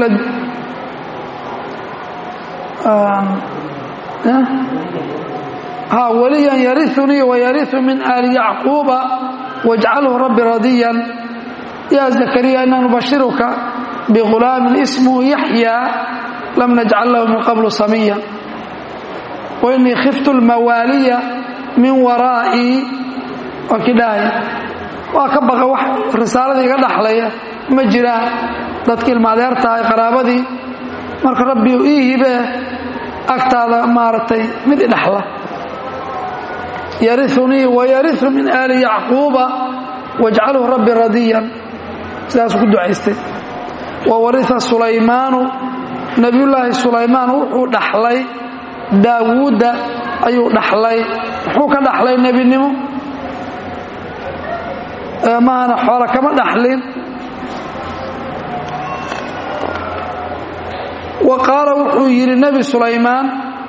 Speaker 1: ha waliyan yariunii wayariu min aali yacquuba wajcalhu rabbi radiyan ya zakariya ina nubashiruka bighulaamin ismuhu yaxyaa lam najcal lahu min qablu samiya wainii khiftu lmawaaliya min waraa'ii waa kii dhahaya waa ka baqa wax risaaladii iga dhaxlaya ma jiraan dadkii ilmaadeer tahay qaraabadii marka rabbiu ii hibee agtaada maaragtay mid idhaxla yariunii wayariu min aali yacquuba wajcalhu rabbi radiyan sidaasuu ku ducaystay wa waria sulaymaanu nebiyullaahi sulaymaan wuxuu dhaxlay daawuudda ayuu dhaxlay muxuu ka dhaxlay nebinimo maahana xoolo kama dhaxlin wa qaala wuxuu yidhi nebi sulaymaan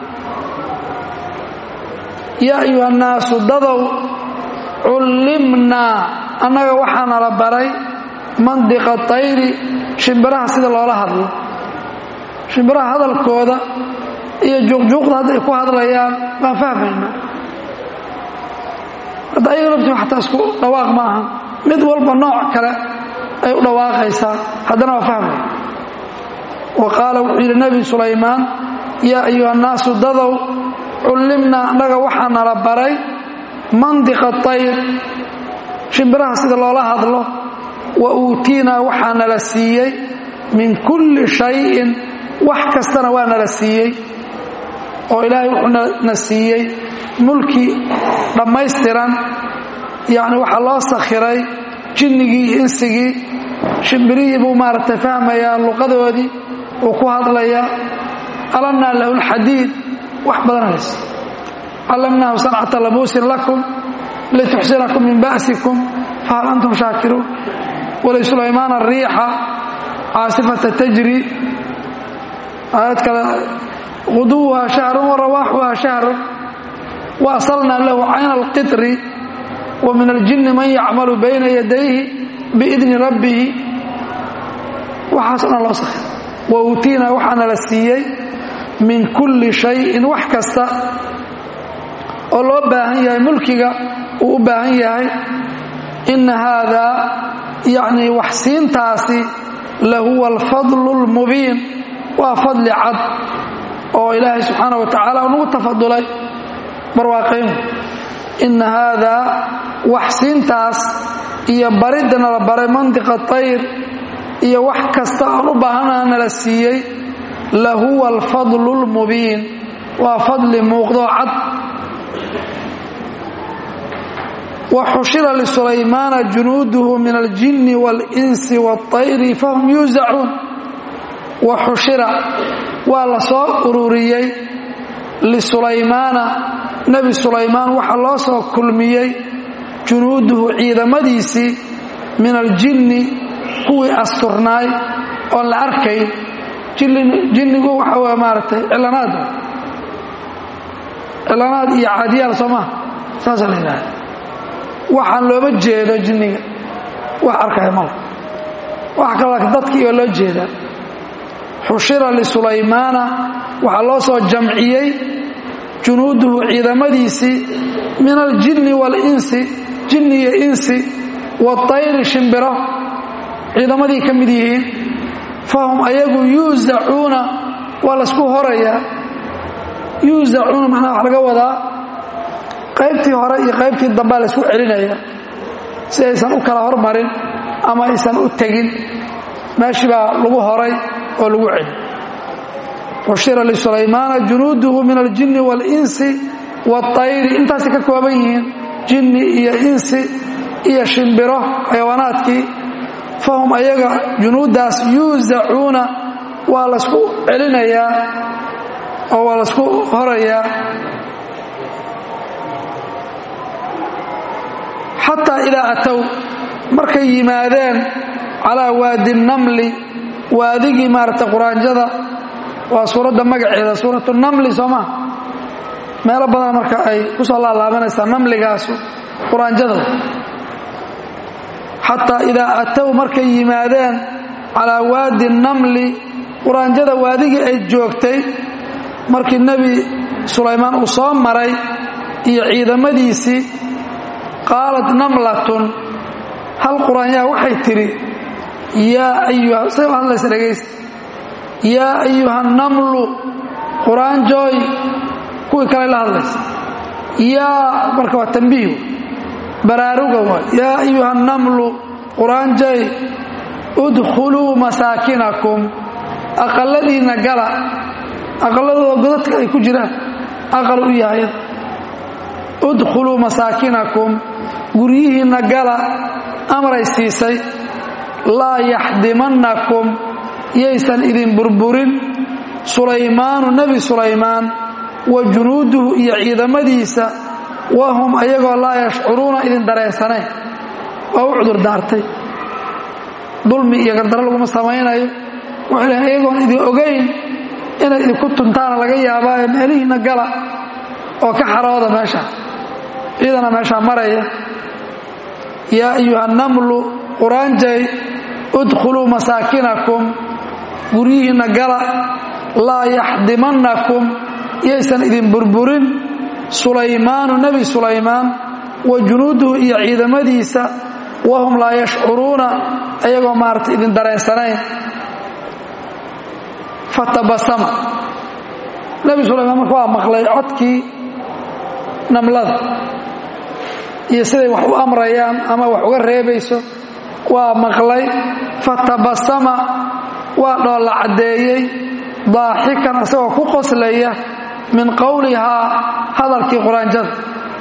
Speaker 1: yaa ayuha annaasu dadow cullimnaa annaga waxaana la baray mandiqa tayri shimbiraha sida loola hadlo shimbiraha hadalkooda iyo juuqjuuqda hadday ku hadlayaan baan fahmaynaa hadda ayaga laftii xataa isku dhawaaq ma aha mid walba nooc kale ay u dhawaaqaysaa haddana waa fahmaya wa qaala wuxuu yidhi nebi sulaymaan yaa ayuha annaasu dadow cullimnaa annaga waxaa nala baray mandiqa tayr shimbiraha sida loola hadlo wa uutiinaa waxaa nala siiyey min kulli shayin wax kastana waa nala siiyey oo ilaahay wuxuu na siiyey mulki dhammaystiran yacni waxaa loo sakhiray jinnigii iyo insigii shimbirihii buu maaragtay fahmayaa luqadoodii uu ku hadlayaa alamnaa lahu lxadiid wax badan hays callamnaahu sancata labuusin lakum lituxsinakum min ba'sikum fahal antum shaakiruun walisulaymaan ariixa caasifata tajri aayad kale quduwuhaa shahrun wa rawaaxuhaa shahrun wa asalnaa lahu cayna alqitri wa min aljinni man yacmalu bayna yadayhi biidni rabbihi waxaas o dhan loo sakhay wa uutiinaa waxaana la siiyey min kulli shayin wax kasta oo loo baahan yahay mulkiga uu u baahan yahay inna haadaa yacnii waxsiintaasi lahuwa alfadlu lmubiin waa fadli cad oo ilaahay subxaana wa tacaala unagu tafadulay barwaaqayn inna haadaa waxsiintaas iyo baridana la baray mantiqa tayr iyo wax kasta aan u baahanaha nala siiyey lahuwa alfadlu lmubiin waa fadli muuqdoo cad waxushira lisulaymaana junuuduhu min aljinni waalinsi waاlطayri fahum yuusacuun waxushira waa la soo ururiyey lisulaymaana nebi sulaymaan waxaa loo soo kulmiyey junuuduhu ciidamadiisii min aljinni kuwii asturnaay oon la arkayn jinnigu waxa w maaragtay cilanaad cilanaad iyo caadiyaal soo maha saasa la yidhahda waxaan looma jeedo jinniga wax arkaya mala wax kal dadkiioo loo jeedaa xushira lisulaymaana waxaa loo soo jamciyey junuuduhu ciidamadiisii min aljinni waalinsi jinni iyo insi waatayri shimbiro ciidamadii ka mid yihiin fahum ayagu yuusacuuna waa laysku horayaa yuusacuuna macnaha wax laga wadaa qaybtii hore iyo qaybtii dambea laysku celinaya si aysan u kala hormarin ama aysan u tegin meeshii baa lagu horay oo lagu celi xushira lisulaymaana junuuduhu min aljinni waalinsi waatayri intaasay ka kooban yihiin jinni iyo insi iyo shimbiro xayawaanaadkii fahum ayaga junuuddaas yuusacuuna waa laysku celinayaa oo waa laysku horayaa xataa idaa atow markay yimaadeen calaa waadi namli waadigii maaragtay quraanjada waa suuradda magaceeda suuratu namli soo maa meelo badan marka ay ku soo laalaabanaysaa namligaasu quraanjada xataa idaa atow markay yimaadeen calaa waadi namli quraanjada waadigii ay joogtay markii nebi sulaymaan uu soo maray iyo ciidamadiisii qaalat namlatun hal quraanyaa waxay tidhi yaa ayuha say u hadlaysa dhegaysta yaa ayuha namlu quraanjooy kuwii kale la hadlaysa yaa marka waa tambiih baraaruga waay yaa ayuha namlu quraanjay udkhuluu masaakinakum aqalladiinna gala aqalladooda godadka ay ku jiraan aqal u yahay udkhuluu masaakinakum guryihiinna gala amray siisay laa yaxdimannakum yaysan idin burburin sulaymaanu nebi sulaymaan wa junuuduhu iyo ciidamadiisa wahum ayagoo laa yashcuruuna idin dareensanayn waa u cudur daartay dulmi iyo gardaro laguma samaynayo wuxuu lehay ayagoon idin ogayn inay idinku tuntaana laga yaabaa ee meelihiinna gala oo ka xarooda meesha ciidana meeshaa maraya yaa ayuha namlu quraanjay udkhuluu masaakinakum guryihiinna gala laa yaxdimannakum yaysan idin burburin sulaymaanu nebi sulaymaan wa junuuduhu iyo ciidamadiisa wahum laa yashcuruuna ayagoo maaragtay idin dareensanayn fatabasama nebi sulaymaan marka waa maqlay codkii namlada iyo siday wax u amrayaan ama wax uga reebayso waa maqlay fatabasama waa dhoolla caddeeyey daaxikan isagoo ku qoslaya min qowlihaa hadalkii quraanjada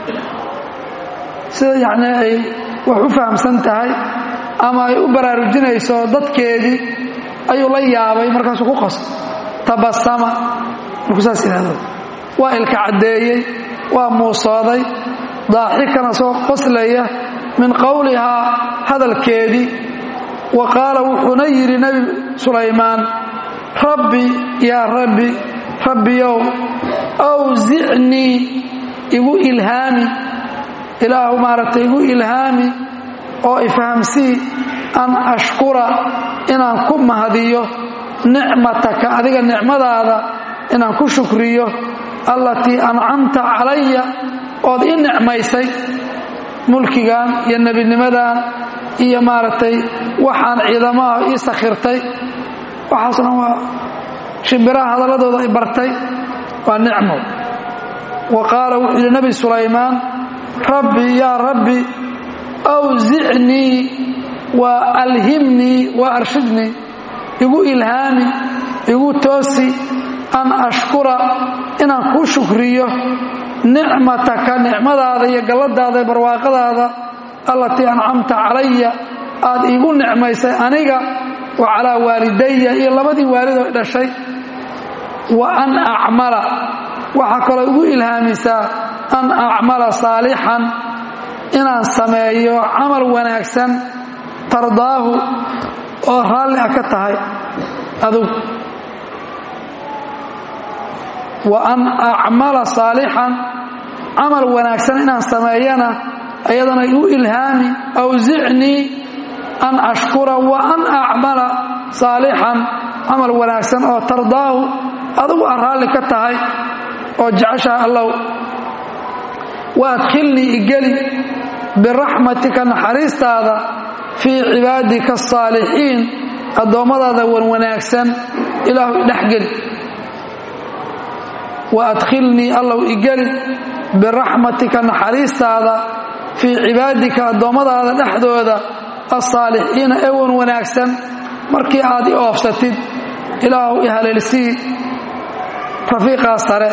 Speaker 1: sida yacnii ay wax u fahamsan tahay ama ay u baraarujinayso dadkeedii ayuu la yaabay markaasuu ku qosl tabasama markuu saas yidhahdo waa ilka caddeeyey waa muusooday daaxikan isagoo qoslaya min qowlihaa hadalkeedii wa qaala wuxuuna yidhi nebi sulaymaan rabbi yaa rabbi rabbiyow awsicnii igu ilhaami ilaahu maaragtay igu ilhaami oo ifahamsii an ashkura inaan ku mahadiyo nicmataka adiga nicmadaada inaan ku shukriyo allatii ancamta calaya ood ii nicmaysay mulkigan iyo nebinimadan iyo maaragtay waxaan ciidamaha ii sakhirtay waxaasna waa shimbiraha hadalladooda ay bartay waa nicmo wa qaala wuxuu yidhi nebi sulaymaan rabbi yaa rabbi awsicnii wa alhimnii wa arshidnii igu ilhaami igu toosi an ashkura inaan kuu shukriyo nicmataka nicmadaada iyo galladaada barwaaqadaada allatii ancamta calaya aad iigu nicmaysay aniga wa calaa waalidaya iyo labadii waalidoo dhashay wa an acmala waxaa kaloo igu ilhaamisaa an acmala saalixan inaan sameeyo camal wanaagsan tardaahu oo raalli ah ka tahay adugu wa an acmala saalixan camal wanaagsan inaan sameeyana ayadana igu ilhaami awsicnii an ashkura wa an acmala saalixan camal wanaagsan oo tardaahu adugu aan raalli ka tahay oo jeceshaha allow wa adkhilnii igeli biraxmatika naxariistaada fii cibaadika asaalixiin addoommadaada wan wanaagsan ilaahu idhexgeli wa adkhilnii allow igeli biraxmatika naxariistaada fii cibaadika addoommadaada dhexdooda alsaalixiina ee wan wanaagsan markii aad i oofsatid ilaahu i haleelsii rafiiqaa sare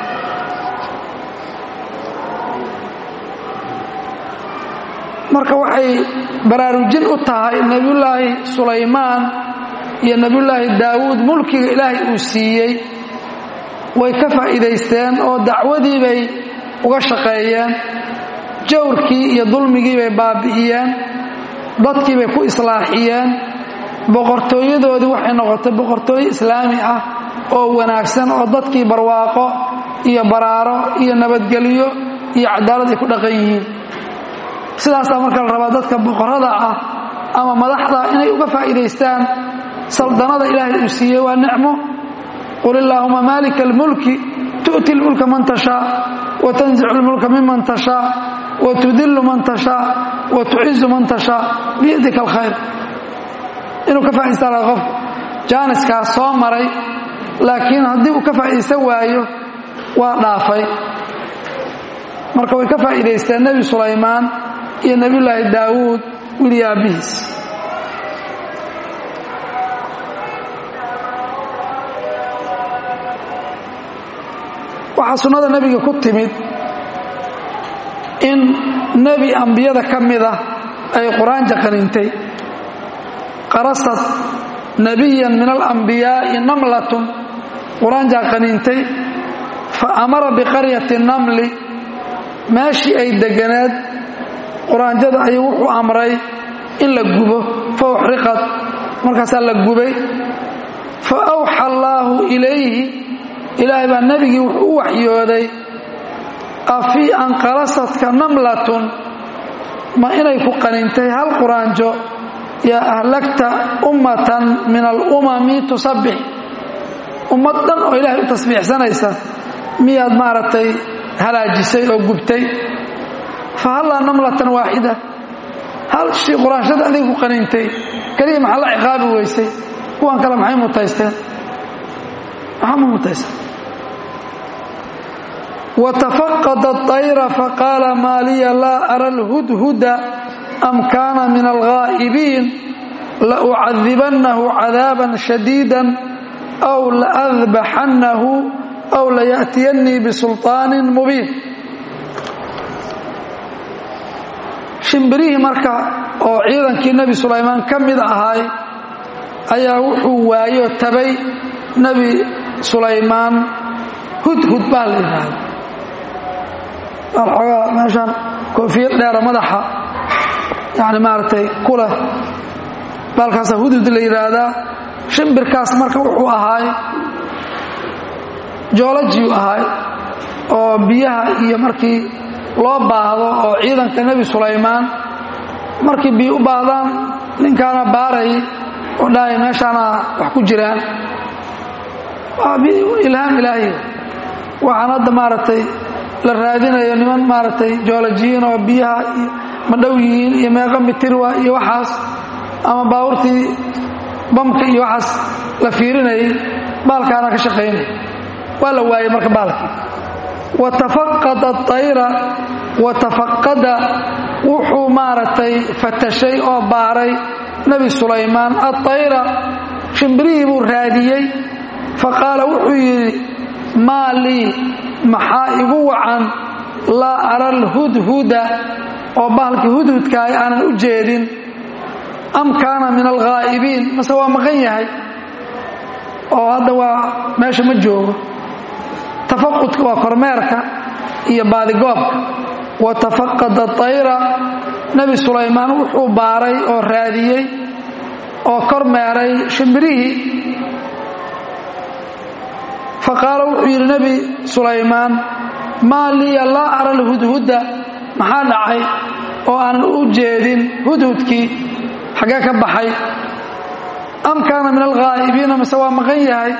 Speaker 1: marka waxay baraarujin u tahay nebiyullaahi sulaymaan iyo nebiyullaahi daawuud mulkiga ilaahay uu siiyey way ka faa'iidaysteen oo dacwadii bay uga shaqeeyeen jawrkii iyo dulmigii bay baabi'iyeen dadkii bay ku islaaxiyeen boqortooyadoodii waxay noqotay boqortooyo islaami ah oo wanaagsan oo dadkii barwaaqo iyo baraaro iyo nabadgelyo iyo cadaalad ay ku dhaqan yihiin sidaasaa marka la rabaa dadka boqorada ah ama madaxda inay uga faa'iidaystaan saldanada ilaahay uu siiyey waa nicmo qul illaahuma maalika almulki tu'ti lmulka man tashaa wa tanzicu lmulka miman tashaa wa tudillu man tashaa wa tucizu man tashaa biyadika alkhayr inuu ka faa'idaystaa laha qofku jaaniskaas soo maray laakiin haddii uu ka faa'iidaysan waayo waa dhaafay marka way ka faa'iidaysteen nebi sulaymaan iyo nebiyullaahi daawuud wili aabbihiis waxaa sunnada nebiga ku timid in nebi ambiyada ka mid ah ay qur-aan jaqanintay qarasad nebiyan min alambiyaa'i namlatun qur-aan jaqanintay fa amara biqaryati namli meeshii ay deganeed quraanjada ayuu wuxuu amray in la gubo fa uxriqad markaasaa la gubay fa awxa allaahu ilayhi ilaahay baa nebigii wuxuu u waxyooday afii an qalasadka namlatun ma inay ku qanintay hal quraanjo yaa ahlagta ummatan min alumami tusabbix ummad dhan oo ilaahay u tasbiixsanaysa miyaad maaragtay halaajisay oo gubtay fa hallaa namlatan waaxida hal shii quraanshada adiga ku qanintay keliya maxaa la ciqaabi weysay kuwan kale maxay mutaysteen maxaa ma mutaysteen watafaqada اطayra faqaala maa liya laa ara alhudhuda am kaana min alghaa'ibiin laucadibannahu cadaaban shadiida aw laadbaxannahu aw layaأtiyannii bisulطaanin mubiin shimbirihii marka oo ciidankii nebi sulaymaan ka mid ahaay ayaa wuxuu waayo tabay nebi sulaymaan hudhud baa la yidhaahda alxoogaa meeshaan koofiyad dheera madaxa yani maaragtay ku leh baalkaasa hudhud la yidhaahdaa shimbirkaas marka wuxuu ahaay joolajiyuu ahaay oo biyaha iyo markii loo baahdo oo ciidanka nebi sulaymaan markii biyo u baahdaan ninkaana baaray oo dhahay meeshaana wax ku jiraan waa ilhaam ilaahiy waxaan hadda maaragtay la raadinayo niman maaragtay joolojiyiin oo biyaha iyo madhow yihiin iyo meeqa mitirwa iyo waxaas ama baabuurtii bamka iyo waxaas la fiirinayay baalkaana ka shaqaynaya waa la waayey marka baalkii watafaqada ayra watafaqada wuxuu maaragtay fatashay oo baaray nebi sulaymaan aayra shimbirihii buu raadiyey faqaala wuxuu yidhi maa lii maxaa igu wacan laa ara alhudhuda oo bahalkii hudhudkaay aanan u jeedin am kaana min alghaa'ibiin mase waa maqan yahay oo hadda waa meesha ma joogo tafaqudka waa kormeerka iyo baadigoobka wa tafaqada ayra nebi sulaymaan wuxuu baaray oo raadiyey oo kormeeray shimbirihii faqaala wuxuu yidhi nebi sulaymaan maa liya laa ara alhudhuda maxaa dhacay oo aanan u jeedin hudhudkii xaggee ka baxay am kaana min alghaa'ibiina mise waa maqan yahay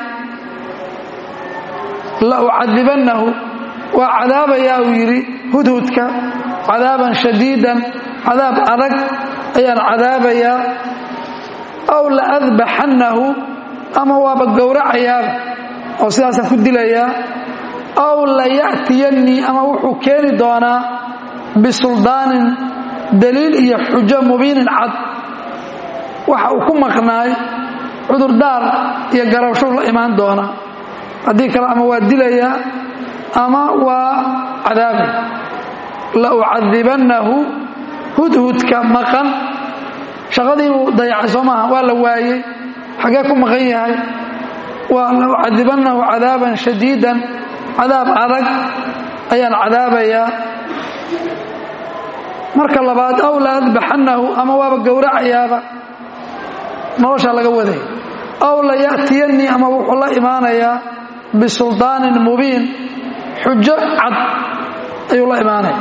Speaker 1: la ucadibannahu waa cadaabayaa uu yidhi hudhudka cadaaban shadiidan cadaab adag ayaan cadaabayaa aw la adbaxannahu ama waaba gowracayaaba oo sidaasaan ku dilayaa aw la ya'tiyannii ama wuxuu keeni doonaa bisuldaanin daliil iyo xujo mubiinin cad waxa uu ku maqnaay cudurdaar iyo garabshuu la imaan doonaa haddii kale ama waa dilayaa ama waa cadaabay la ucadibannahu hudhudka maqan shaqadii buu dayacay soo maaha waa la waayey xaggee ku maqan yahay waa la ucadibannahu cadaaban shadiidan cadaab adag ayaan cadaabayaa marka labaad aw la adbaxannahu ama waaba gowracayaaba noloshaa laga waday aw la ya'tiyannii ama wuxuu la imaanayaa bisuldaanin mubiin xujo cad ayuu la imaanaya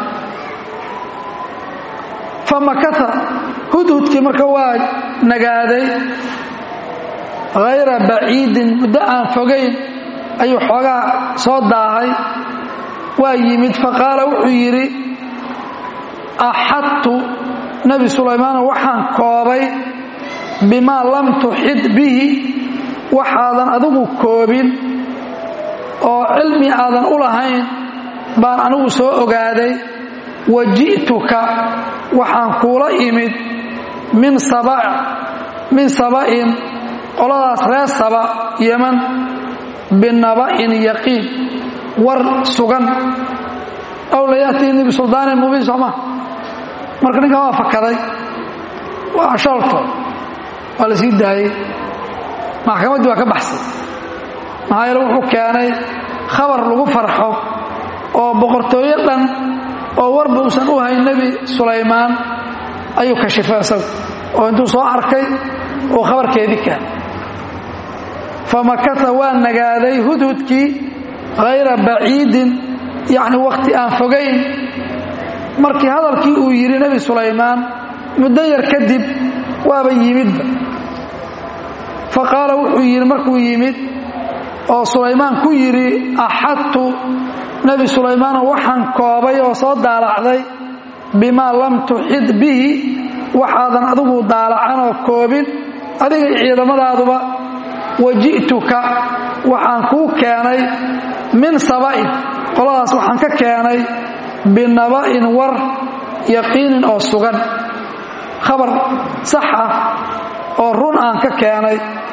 Speaker 1: famakata hudhudkii marka waa nagaaday hayra baciidin muddo aan fogayn ayuu xoogaa soo daahay waa yimid faqaala wuxuu yidhi axadtu nebi sulaymaano waxaan koobay bimaa lam tuxid bihi waxaadan adigu koobin oo cilmi aadan u lahayn baan anigu soo ogaaday wa ji'tuka waxaan kuula imid min min saba'in qoladaas reer saba yeman binaba'in yaqiin war sugan aw la ya'tiinii bisuldaanin mubiin sooma marka ninkan waa fakaday waa shalto waa la sii daayey maxkamaddii waa ka baxsay maxaa yeele wuxuu keenay khabar lagu farxo oo boqortooyo dhan oo warba uusan u hayn nebi sulaymaan ayuu kashifay isagu oo intuu soo arkay uu khabarkeedii keenay famakata waa nagaaday hudhudkii hayra baciidin yacni wakhti aan fogayn markii hadalkii uu yidhi nebi sulaymaan muddo yar kadib waaba yimidba fa qaala wuxuu yidhi markuu yimid oo sulaymaan ku yidhi axadtu nebi sulaymaano waxaan koobay oo soo daalacday bimaa lam tuxid bihi waxaadan adigu daalacan oo koobin adiga ciidamadaaduba wa ji'tuka waxaan kuu keenay min saba'in qoladaas waxaan ka keenay binaba'in war yaqiinin oo sugan khabar sax ah oo run aan ka keenay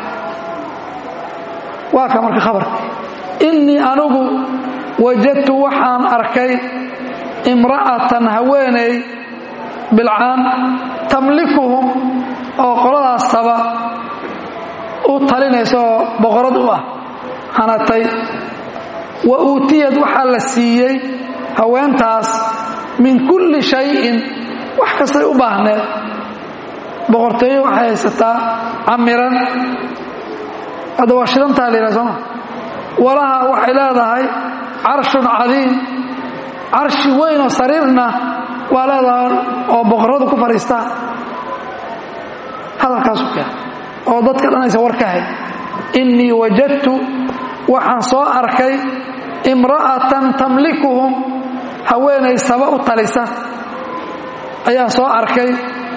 Speaker 1: waa ka marka khabarka innii anigu wajadtu waxaan arkay imra'atan haweeney bilcaan tamlikuhum oo qoladaas saba u talinaysa oo boqorad u ah hanatay wa uutiyad waxaa la siiyey haweentaas min kulli shayin wax kastay u baahneed boqortooyo waxay haysataa camiran hadda waa shidantaa la yidhaha sooma walaha waxay leedahay carshun cadiim carshi weyn oo sariirna waa leedaha oo boqorradu ku fadhiistaan hadalkaasu keen oo dadka dhan aysan war ka hay innii wajadtu waxaan soo arkay imra'atan tamlikuhum haweenay saba u talisa ayaan soo arkay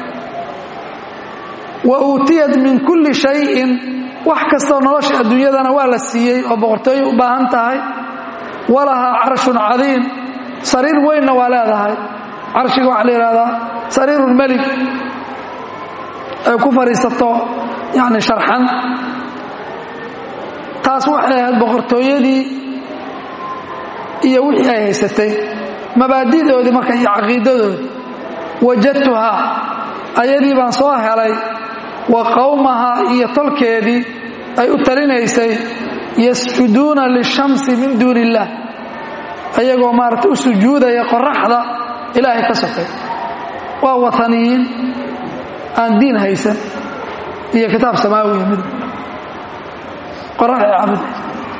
Speaker 1: wa uutiyat min kulli shayin wax kastoo nolosha adduunyadana waa la siiyey oo boqortooyo u baahan tahay walahaa carshun cadiim sariir weynna waa leedahay carshiga waxaa la yidhahdaa sariirulmelik ay ku fadhiisato yacni sharxan taas waxay ahayd boqortooyadii iyo wixii ay haysatay mabaadi'doodii marka iyo caqiidadoodii wajadtuhaa ayadii baan soo helay wa qowmahaa iyo tolkeedii ay u talinaysay yasjuduuna lishamsi min duuni illaah ayagoo maaragtay u sujuudaya qoraxda ilaahay ka sokay waa wataniyiin aan diin haysan iyo kitaab samaawiya mid qoraxay caabudaysa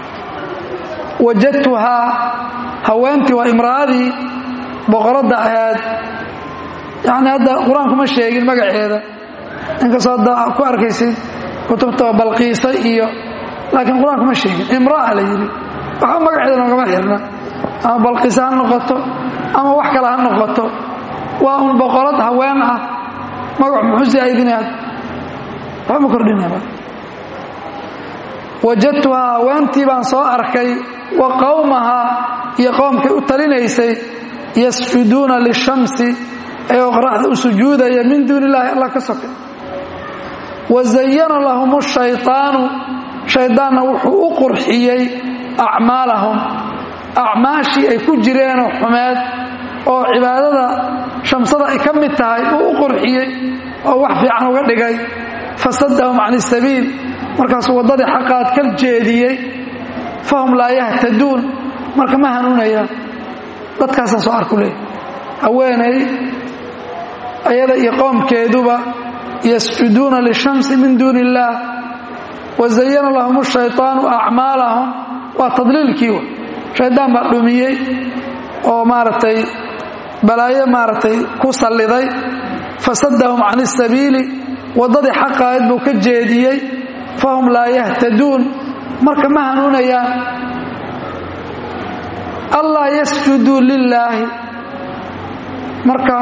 Speaker 1: wajadtuhaa haweentii waa imra'adii boqoradda ahayd yacni hadda qur-aanku ma sheegin magaceeda inkastoo hadda ku arkaysid kutubta balqiisa iyo laakiin qur-aanku ma sheegin imra'a la yidhi waxba magaceeda noogama xirna ama balqiisa ha noqoto ama wax kale ha noqoto waa un boqorad haween ah magac muxuu saaidinaad waxba ma kordhinaba wajadtuhaa haweentii baan soo arkay wa qowmahaa iyo qowmkay u talinaysay yasjuduuna lishamsi ayagoo qoraxda u sujuudaya min duuni illaahi allah ka sokay wa zayana lahum shayطaanu shaydaanna wuxuu u qurxiyey acmaalahum acmaashii ay ku jireenoo xumeed oo cibaadada shamsada ay ka mid tahay uu u qurxiyey oo wax fiican uga dhigay fasadahum can isabiil markaasuu waddadii xaqaad ka jeediyey fahum laa yahtaduun marka ma hanuunayaan dadkaasaan soo arku leey haweenay ayada iyo qoomkeeduba yasjuduuna lishamsi min duuni illaah wa zayana lahum shayطaanu acmaalahum waa tadliilkii wa shaydaan baa dhumiyey oo maaragtay balaayo maaragtay ku salliday fasadahum can isabiili waddadii xaqaayad buu ka jeediyey fahum laa yahtaduun marka ma hanuunayaan allaa yasjuduu lilaahi marka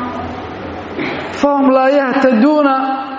Speaker 1: fahum laa yahtaduuna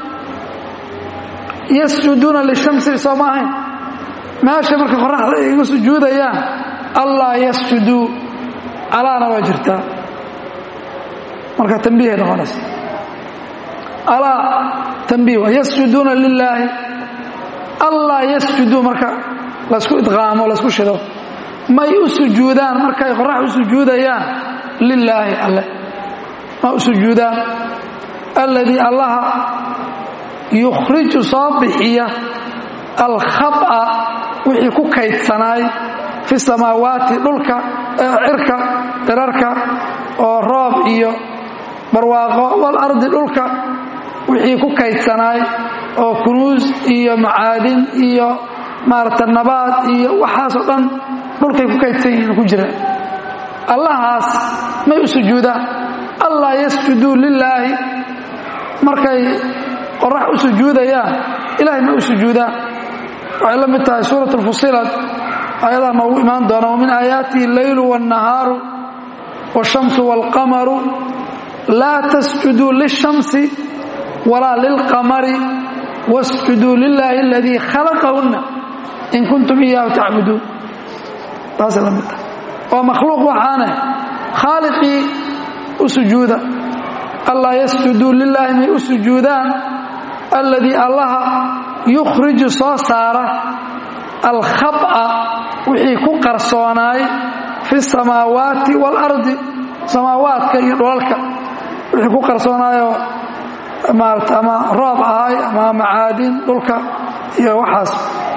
Speaker 1: yasjuduuna lishamsi soo ma ahayn meesha marka qoraxda ay igu sujuudayaan allaa yasjuduu alaana waa jirtaa marka tambiihay noqonaysa alaa tambiih waa yasjuduuna lilaahi allaa yasjuduu marka laysku idqaamo laysku shido may u sujuudaan markay qorax u sujuudayaan lilaahi alle ma u sujuudaan alladii allaha yukhriju soo bixiya alkhaba wixii ku kaydsanaay fi samaawaati dhulka cirka cirarka oo roob iyo barwaaqo walardi dhulka wixii ku kaydsanaay oo kunuus iyo macaadin iyo maarata nabaad iyo waxaasoo dhan dhulkay ku kaydsan yihiin ku jiraan allahaas may u sujuudaan allaa yasjuduu lilaahi markay qorax u sujuudayaan ilahay may u sujuudaan waxay la mid tahay suurat lfusilat ayadaa noogu imaan doona wamin aayaatihi alleylu wاnnahaaru wاshamsu wاlqamaru laa tasjuduu lishamsi walaa lilqamari wasjuduu lilaahi aladii khalaqahunna in kuntum iyaahu tacbuduun taasay la mid tahay waa makhluuq waxaane khaaliqii u sujuuda allaa yasjuduu lilaahi may u sujuudaan alladii allaha yukhriju soo saara alkhaba wixii ku qarsoonaay fi samaawaati waalardi samaawaadka iyo dhulalka wixii ku qarsoonaayoo maarata ama roob ahay ama macaadin dhulka iyo waxaas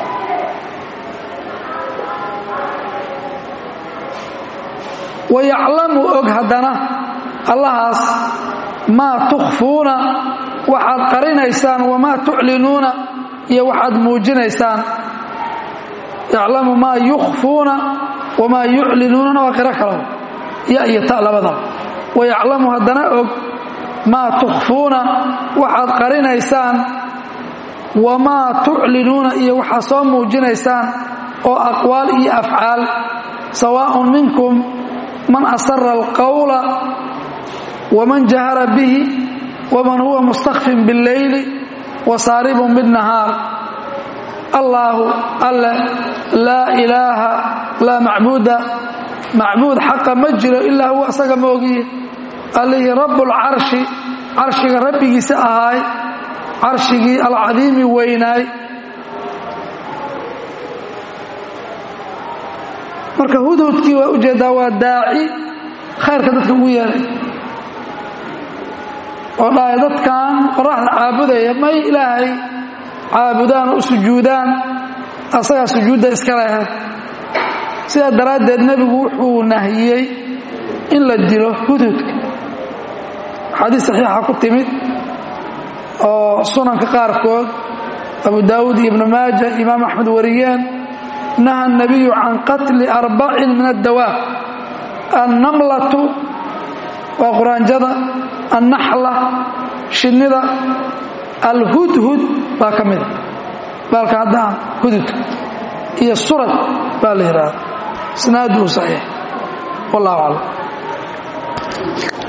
Speaker 1: wayaclamu og haddana allahaas maa tukhfuuna waxaad qarinaysaan wamaa tuclinuuna iyo waxaad muujinaysaan yaclamu maa yukhfuuna wamaa yuclinuunana waa qiro kalo ya iyo ta labadaba wayaclamu haddana og maa tukhfuuna waxaad qarinaysaan wamaa tuclinuuna iyo waxaad soo muujinaysaan oo aqwaal iyo afcaal sawaaءun minkum man asara alqawla waman jahara bihi waman huwa mustakfin biاlleyli wasaaribun biاnnahaar allaahu alle laa ilaaha laa macbuuda macbuud xaqa ma jiro ilaa huwa asaga ma ogiye allihii rabbulcarshi carshiga rabbigiisa ahaay carshigii alcadiimi weynaay marka hudhudkii waa ujeeddaa waa daaci khayrka dadka ugu yeeray oo dhahay dadkan qoraxda caabudaya may ilaahay caabudaan oo u sujuudaan asagaa sujuudda iska lehe sidaa daraaddeed nebigu wuxuu nahiyey in la dilo hudhudka xadiis saxiixa ku timid oo sunanka qaarkood abu daawuud iyo ibnu maaja imaam axmed wariyeen naha الnabiyu can qatli arbacin min addawaab annamlatu waa quraanjada annaxla shinnida alhudhud baa ka mida baalka haddaan hududka iyo surad baa la yidhaahda isnaaduhu saxiix wallahu aclam